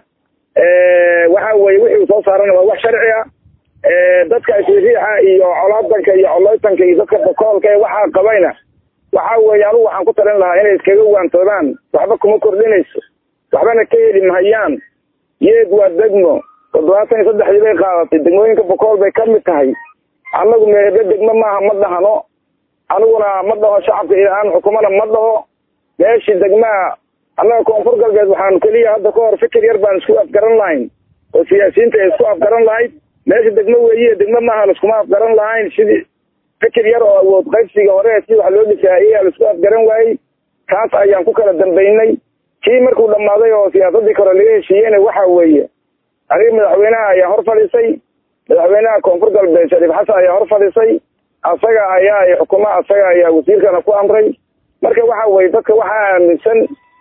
waxa weye wixii uu soo saarana waa wax sharci ah dadka isriixa iyo colaadanka iyo coleytanka iyo dadka bokoolka ee waxaa qabayna waxa weeye anugu waxaan ku talin lahaa inay iskaga waantoodaan waxba kuma kordhinayso waxbana ka heli mahayaan yeed waa degmo toddobaatan iyo saddexdii bay qaadatay degmooyinka bokool bay ka mid tahay annagu meebe degmo maaha ma dhahno aniguna ma dhaho shacabka ilaan xukumana ma dhaho meeshii degmaa annaga koonfur galbeed waxaanu keliya hadda ka hor fikir yar baan isku afgaran lahayn oo siyaasiyiinta ay isku afgaran lahayd meesha degmo weeye degmo maaha laiskuma afgaran lahayn sidii fikir yar oo awood qaybsiga hore si wax loo dhisaayey aa laisku afgaran waayey kaas ayaan ku kala dambaynay kii markuu dhammaaday oo siyaasadii kore laga heshiiyeyna waxa weeye aniga madaxweynaha ayaa hor fadhiisay madaxweynaha koonfur galbeed shariif xasan ayaa hor fadhiisay asaga ayaa xukuma asaga ayaa wasiirkana ku amray marka waxa weye dadka waxaa aaminsan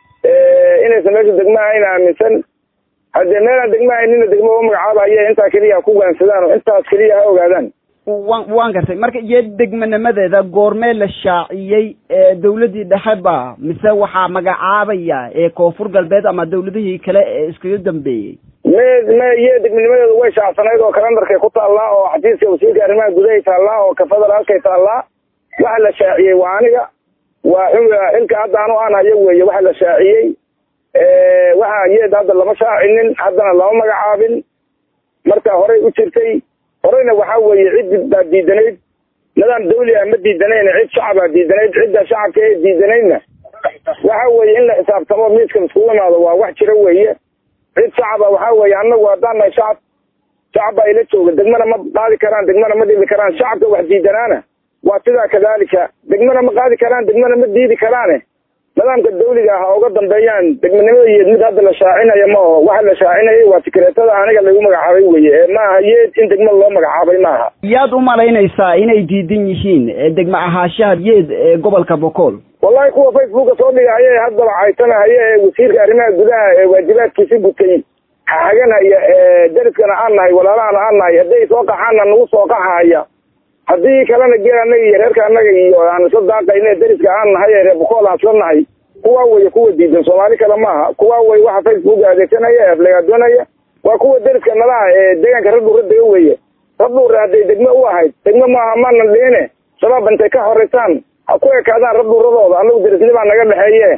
inaysan meesha degmo ahayn aaminsan haddee meelaan degmo ahaynina degmo u magacaabaya intaa keliya ha ku waansadaan oo intaas keliya ha ogaadaan wan waan gartay marka iyo degmanimadeeda goormee la shaaciyey dawladdii dhexe ba mise waxaa magacaabaya ee koonfur galbeed ama dawladihii kale ee iskaga dambeeyey me me iyo degmanimadeedu way shaacsanayd oo kalendarkay ku taallaa oo xafiiska wasiirka arrimaha gudahay taallaa oo ka federaalkay taallaa waxa la shaaciyey waa aniga waa xilka hadda anu aan hayo weeye waxa la shaaciyey waxa yeed hadda lama shaacinin haddana lama magacaabin marka horey u jirtay horeyna waxa weeye cid baa diidanayd nidaam dawli ah ma diidanayn cid shacabaa diidanayd cidda shacabka ee diidanaydna waxa weeye in la xisaabtamo miiska iskugu imaado waa wax jiro weeye cid shacaba waxa weeye annagu haddaan nahay shacab shacab baa ila jooga degmana ma qaadi karaan degmana ma dhibi karaan shacabka wax diidanaana waa sidaa kadalika degmana ma qaadi karaan degmana ma diidi karaane nidaamka dawliga ha uga dambeeyaan degmanimada yeed mid hadda la shaacinaya ma aho waxa la shaacinayay waa tikreetada aniga lagu magacaabay weye ee maaha yeed in degmada loo magacaabay maaha yaad u malaynaysaa inay diidan yihiin degmo ahaashaha yeed ee gobolka bokool wallahi kuwa facebooka soo dhigahaya ee haddaba caytanahaya ee wasiirka arrimaha gudaha ee waajibaadkiisi gutay haganaya ee dariskana aan nahay walaalahana aan nahay hadday soo qaxaana nagu soo qaxahaya haddii kalena geel annaga iyo reerka annaga iyo aan isla daaqayne dariska aan nahay ee reer bokool aan isla nahay kuwa weye kuwa diidan soomaali kale maaha kuwa wey waxa facebook adeegsanaya ee aflagaadoonaya waa kuwa dariska nalaha ee deegaanka radhuura dega weeye radhuura hadday degmo u ahayd degmo maaha maanan dhihine shabaab intay ka horeysaan ha ku ekaadaan radhuuradooda annagu darisnibaa naga dhexeeye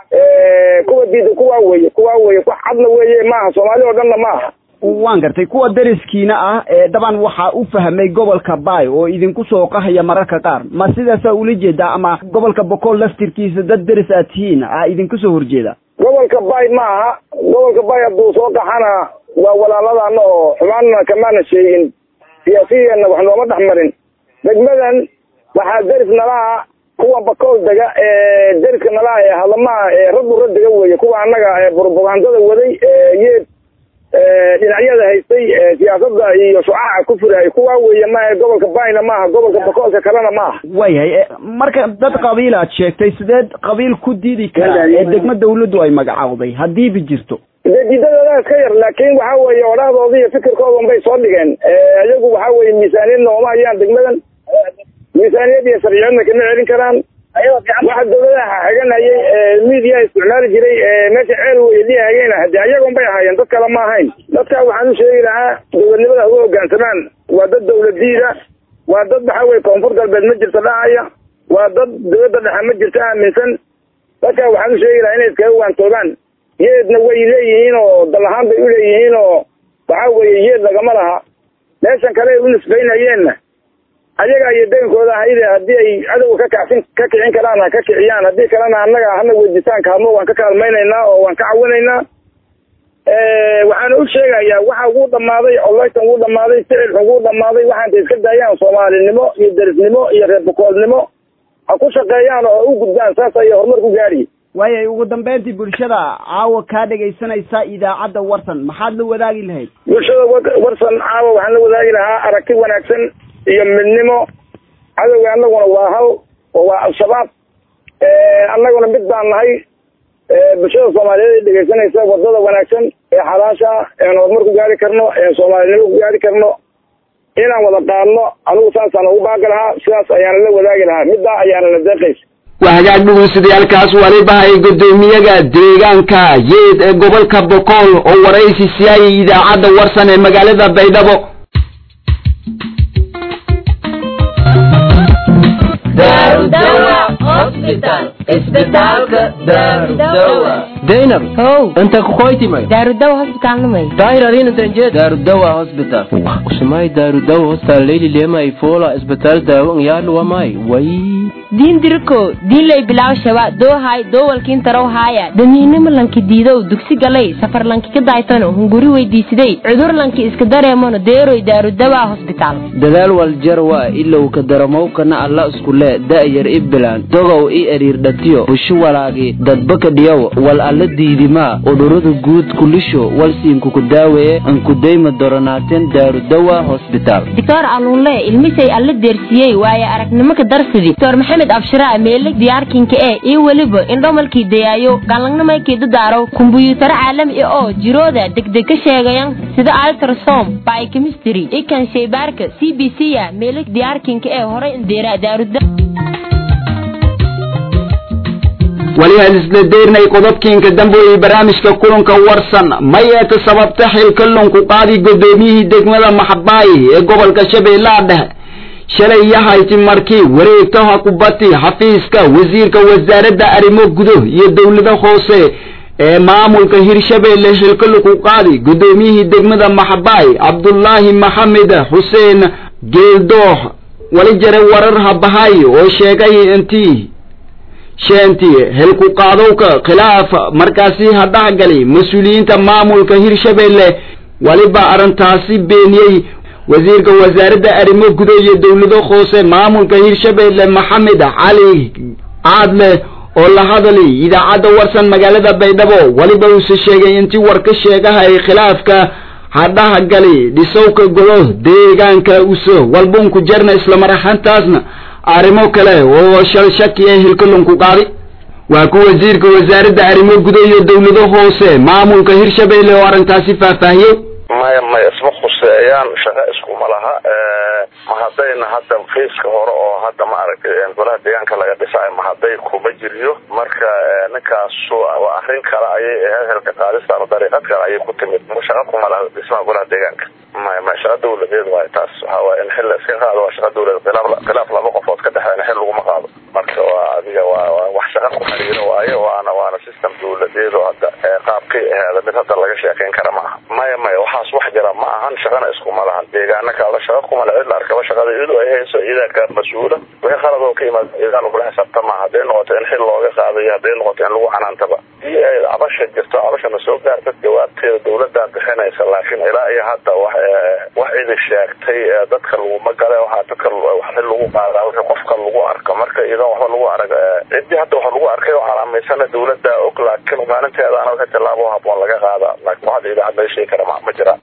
kuwa diidan kuwa weye kuwa weye wax cadna weeye maaha soomaali oo dhanna maaha waan gartay kuwa dariskiina ah ee daban waxaa u fahmay gobolka baay oo idinku soo qahaya mararka qaar ma sidaasaa ula jeedaa ama gobolka bokool laftirkiisa dad deris aad tihiin a idinku soo horjeeda gobolka baay ma aha gobolka baay hadduu soo qaxana waa walaaladana oo xumaanna kamaana sheegin siyaasiyeena wax nooma dhex marin degmadan waxaa deris nalaha kuwa bakool dega ee deriska nalaha ee hadlamaha ee radura dega weeye kuwa annaga ee propagandada waday ee yeed dhinacyada haystay siyaasada iyo shucaca ku furaayay kuwa weeye maaha gobolka bayna maaha gobolka bakoolka kalena maaha waayahay marka dad qabiil aad sheegtay sideed qabiil ku diidi karaa ee degmo dawladdu ay magacaawday haddiiba jirto dee diidadooda iska yar laakin waxa weeye odhahdooda iyo fikirkooda unbay soo dhigeen iyagu waxa weeye miisaaniyad nooma hayaan degmadan miisaaniyad iyo sharciyadna kama celin karaan waxa dawladaha xaganayay media isticmaali jiray meesha ceel wey dhihayeyna hadii ayaga unbay ahaayeen dad kale ma ahayn dadka waxaan u sheegi lahaa dowladnimada ha u hogaansamaan waa dad dawladiida waa dad waxa weye koonfur galbeed ma jirto dhahaya waa dad dawladda dhexe ma jirto aaminsan dadka waxaan u sheegi lahaa inay iskaga waantoobaan yeedna way leeyihiin oo dal ahaan bay uleeyihiin oo waxa weeye yeed lagama laha meeshan kale ay u nisbaynayeenna ayaga iyo degankooda ahayde haddii ay cadowga ka kacsin ka kicin karaan ha ka kiciyaan haddii kalena annaga hana weydiisaan kaalmo waan ka kaalmaynaynaa oo waan ka cawinaynaa waxaana u sheegayaa waxa ugu dhamaaday oleytan ugu dhamaaday ficilka ugu dhamaaday waxaanta iska daayaan soomaalinimo iyo derisnimo iyo reer bukoolnimo ha ku shaqeeyaan oo u gudbaan saas ayay horumar ku gaadhiye waayay ugu dambeyntii bulshada caawa kaa dhegaysanaysa idaacadda warsan maxaad la wadaagi lahayd bulshada warsan caawa waxaan la wadaagi lahaa aragti wanaagsan iyo midnimo cadowga annaguna waa hal oo waa al-shabaab annaguna mid baan nahay bulshada soomaaliyeed ay dhegaysanaysa wadada wanaagsan ee xalaasha ean horumar ku gaari karno ean soomaalinimo ku gaari karno inaan wada qaadno anigu saasaan ugu baaqi lahaa sidaas ayaana la wadaagi lahaa middaa ayaana la deeqaysa waa hagaag dhegeystayaaalkaas waliba ay guddoomiyaga deegaanka yeed ee gobolka bokool oo waraysi siyaayay idaacadda warsan ee magaalada baydhabo daynab how inta kukoytimay daarudawa hosbitaalnimay dairarinantanjed darudawa hospital usumay darudawa hospital leyli lemay fola isbitaal daawo ngyaluwamay way diin diriko diinlay bilaw shaba doohay doowalkiin tarow haaya damiinimo lanki diidow dugsi galay safar lanki ka daaytano hunguri weydiisiday cudur lanki iska dareemano deeroy daarudawa hosbitaal dadaal waljarwa ilow ka daramowkana alla iskule da'yar i bilaan dogow i eriirdhatiyo bushu walaagi dadbaka dhiyow wal alla diidimaa udurada guud kulisho walsiinkuku daaweeye ankudayma doronaaten daarudawa hosbitaal doctor alunle ilmisay alla deersiyey waaye aragnimo ka darsidi doctor maxamed abshiraa meele diyaarkinka ee iyo weliba indhomalkii dayaayo galangnamaykii dadaaraw kumbuyuutaro caalami ah oo jirooda degdeg ka sheegayan sida altrasom biochemistry ikan shaybaarka c b c a meele diyaarkinka ee horay indeera daaruda wali aan isla deernay qodobkiinka dambe ee barnaamijka kulanka warsan may eeta sababta xilka lunku qaadi gudoomiyihii degmada maxbaayi ee gobolka shabeellaha dhexe shalay yahayti markii wareegtaha kubati xafiiska wasiirka wasaaradda arrimo gudo iyo dowlada hoose ee maamulka hirshabeelle xilka lunku qaadi gudoomiyihii degmada maxbaay cabdullaahi maxamed xuseen geeldoox wali jare warar habahay oo sheegay intii sheentii helku qaadowka khilaaf markaasi ha dhexgali mas-uuliyiinta maamulka hirshabeelle waliba arrintaasi beeniyey wasiirka wasaaradda arrimo gudo iyo dowlado hoose maamulka hirshabeelle maxamed cali caadle oo la hadalay idaacadda warsan magaalada baydhabo waliba uuse sheegay intii war ka sheegahay khilaafka ha dhexgali dhisowka golo deegaanka uso walbunku jarna islamar ahaantaasna arrimo kale oo shal shaki ee hilkalunku qaadi waa ku wasiirka wasaaradda arrimo gudo iyo dowlado hoose maamulka hirshabeelle oo arrintaasi faahfaahiyey maya maya isma khuseeyaan shaqo iskuma laha ma haddayna hadda fiiska hore oo hadda ma aragtay golaha deegaanka laga dhisay ma hadday kuma jiriyo marka ninkaasu waa arrin kale ayay ahayd helka qaadistaan dariiqad kale ayay ku timid shaqo kuma laha dhismaha golaha deegaanka maya maya shaqa dawladeed waayo taas waxa waaya in xil la iska qaado waa shaqa dawladeed khilaaf khilaaf laba qofood ka dhexeena xil laguma qaado marka waa adiga waa waa wax shaqa ku xiriiro waayo waana waana system dawladeed oo hadda qaabkay ahaada mid hadda laga sheekeyn kara ma aha maya maya waxaas wax jira ma ahan shaqana iskuma lahan deegaana kala shaqa kuma la cid la arkaba shaqada iyadoo ay hayso iyadaa ka mas-uula wixii qalad oo ka yimaad iyadaa lagula xisaabtama hadday noqoto in xil looga qaadayo hadday noqoto in lagu canaantaba iyo ay cabasha jirto cabashana soo gaarta jawaabteeda dawladdaa bixinaysa laakiin ilaa iyo hadda wax wax idi sheegtay dadka laguma gale waxaa dadka wax xil lagu qaadaa wixii qofka lagu arka marka iyadoon waxba lagu arag ciddii hadda wax lagu arkay oo calaamaysana dawladda og laakiin maalinteedaana wixii tillaabo haboon laga qaada laakiin waxda idaacad laga sheegi kara ma ma jiraan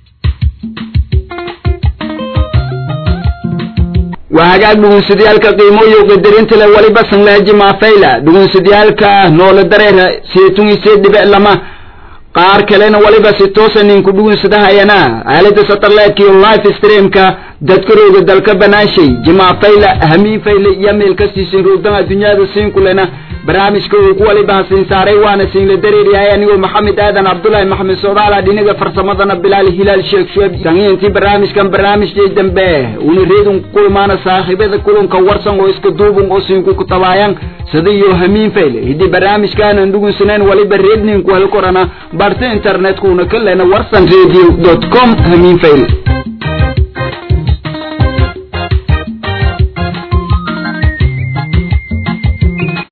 waa hagaag dhugunsadayaalka qiimooyo qadarinta leh waliba sanlaaji maafayla dhugunsadayaalka noole dareera seetun isee dhibic lama qaar kalena waliba si toosa ninku dhugunsadahayana aalada satellite iyo live streamka dadkarooga dalka banaashay jimaafayla hamiin fayle iyo meel kastiisin roogdama dunyada siinkulena barnaamijka uu ku waliba hasiin saaray waana siinla dareeryahay anigoo maxamed aadan cabdullaahi maxamed soodaala dhinaga farsamadana bilaal hilaal sheekh shueb sangiintii barnaamijkan barnaamijkii dambe una reedun kulmaana saaxiibada kulanka warsan oo iska duubun oo siinku ku tabaayan sida iyo hamiin fayle hidii barnaamijkaanan dhugunsaneen waliba reedninku hel korana barta internetkuna kalena warsan radio com hamiin fayle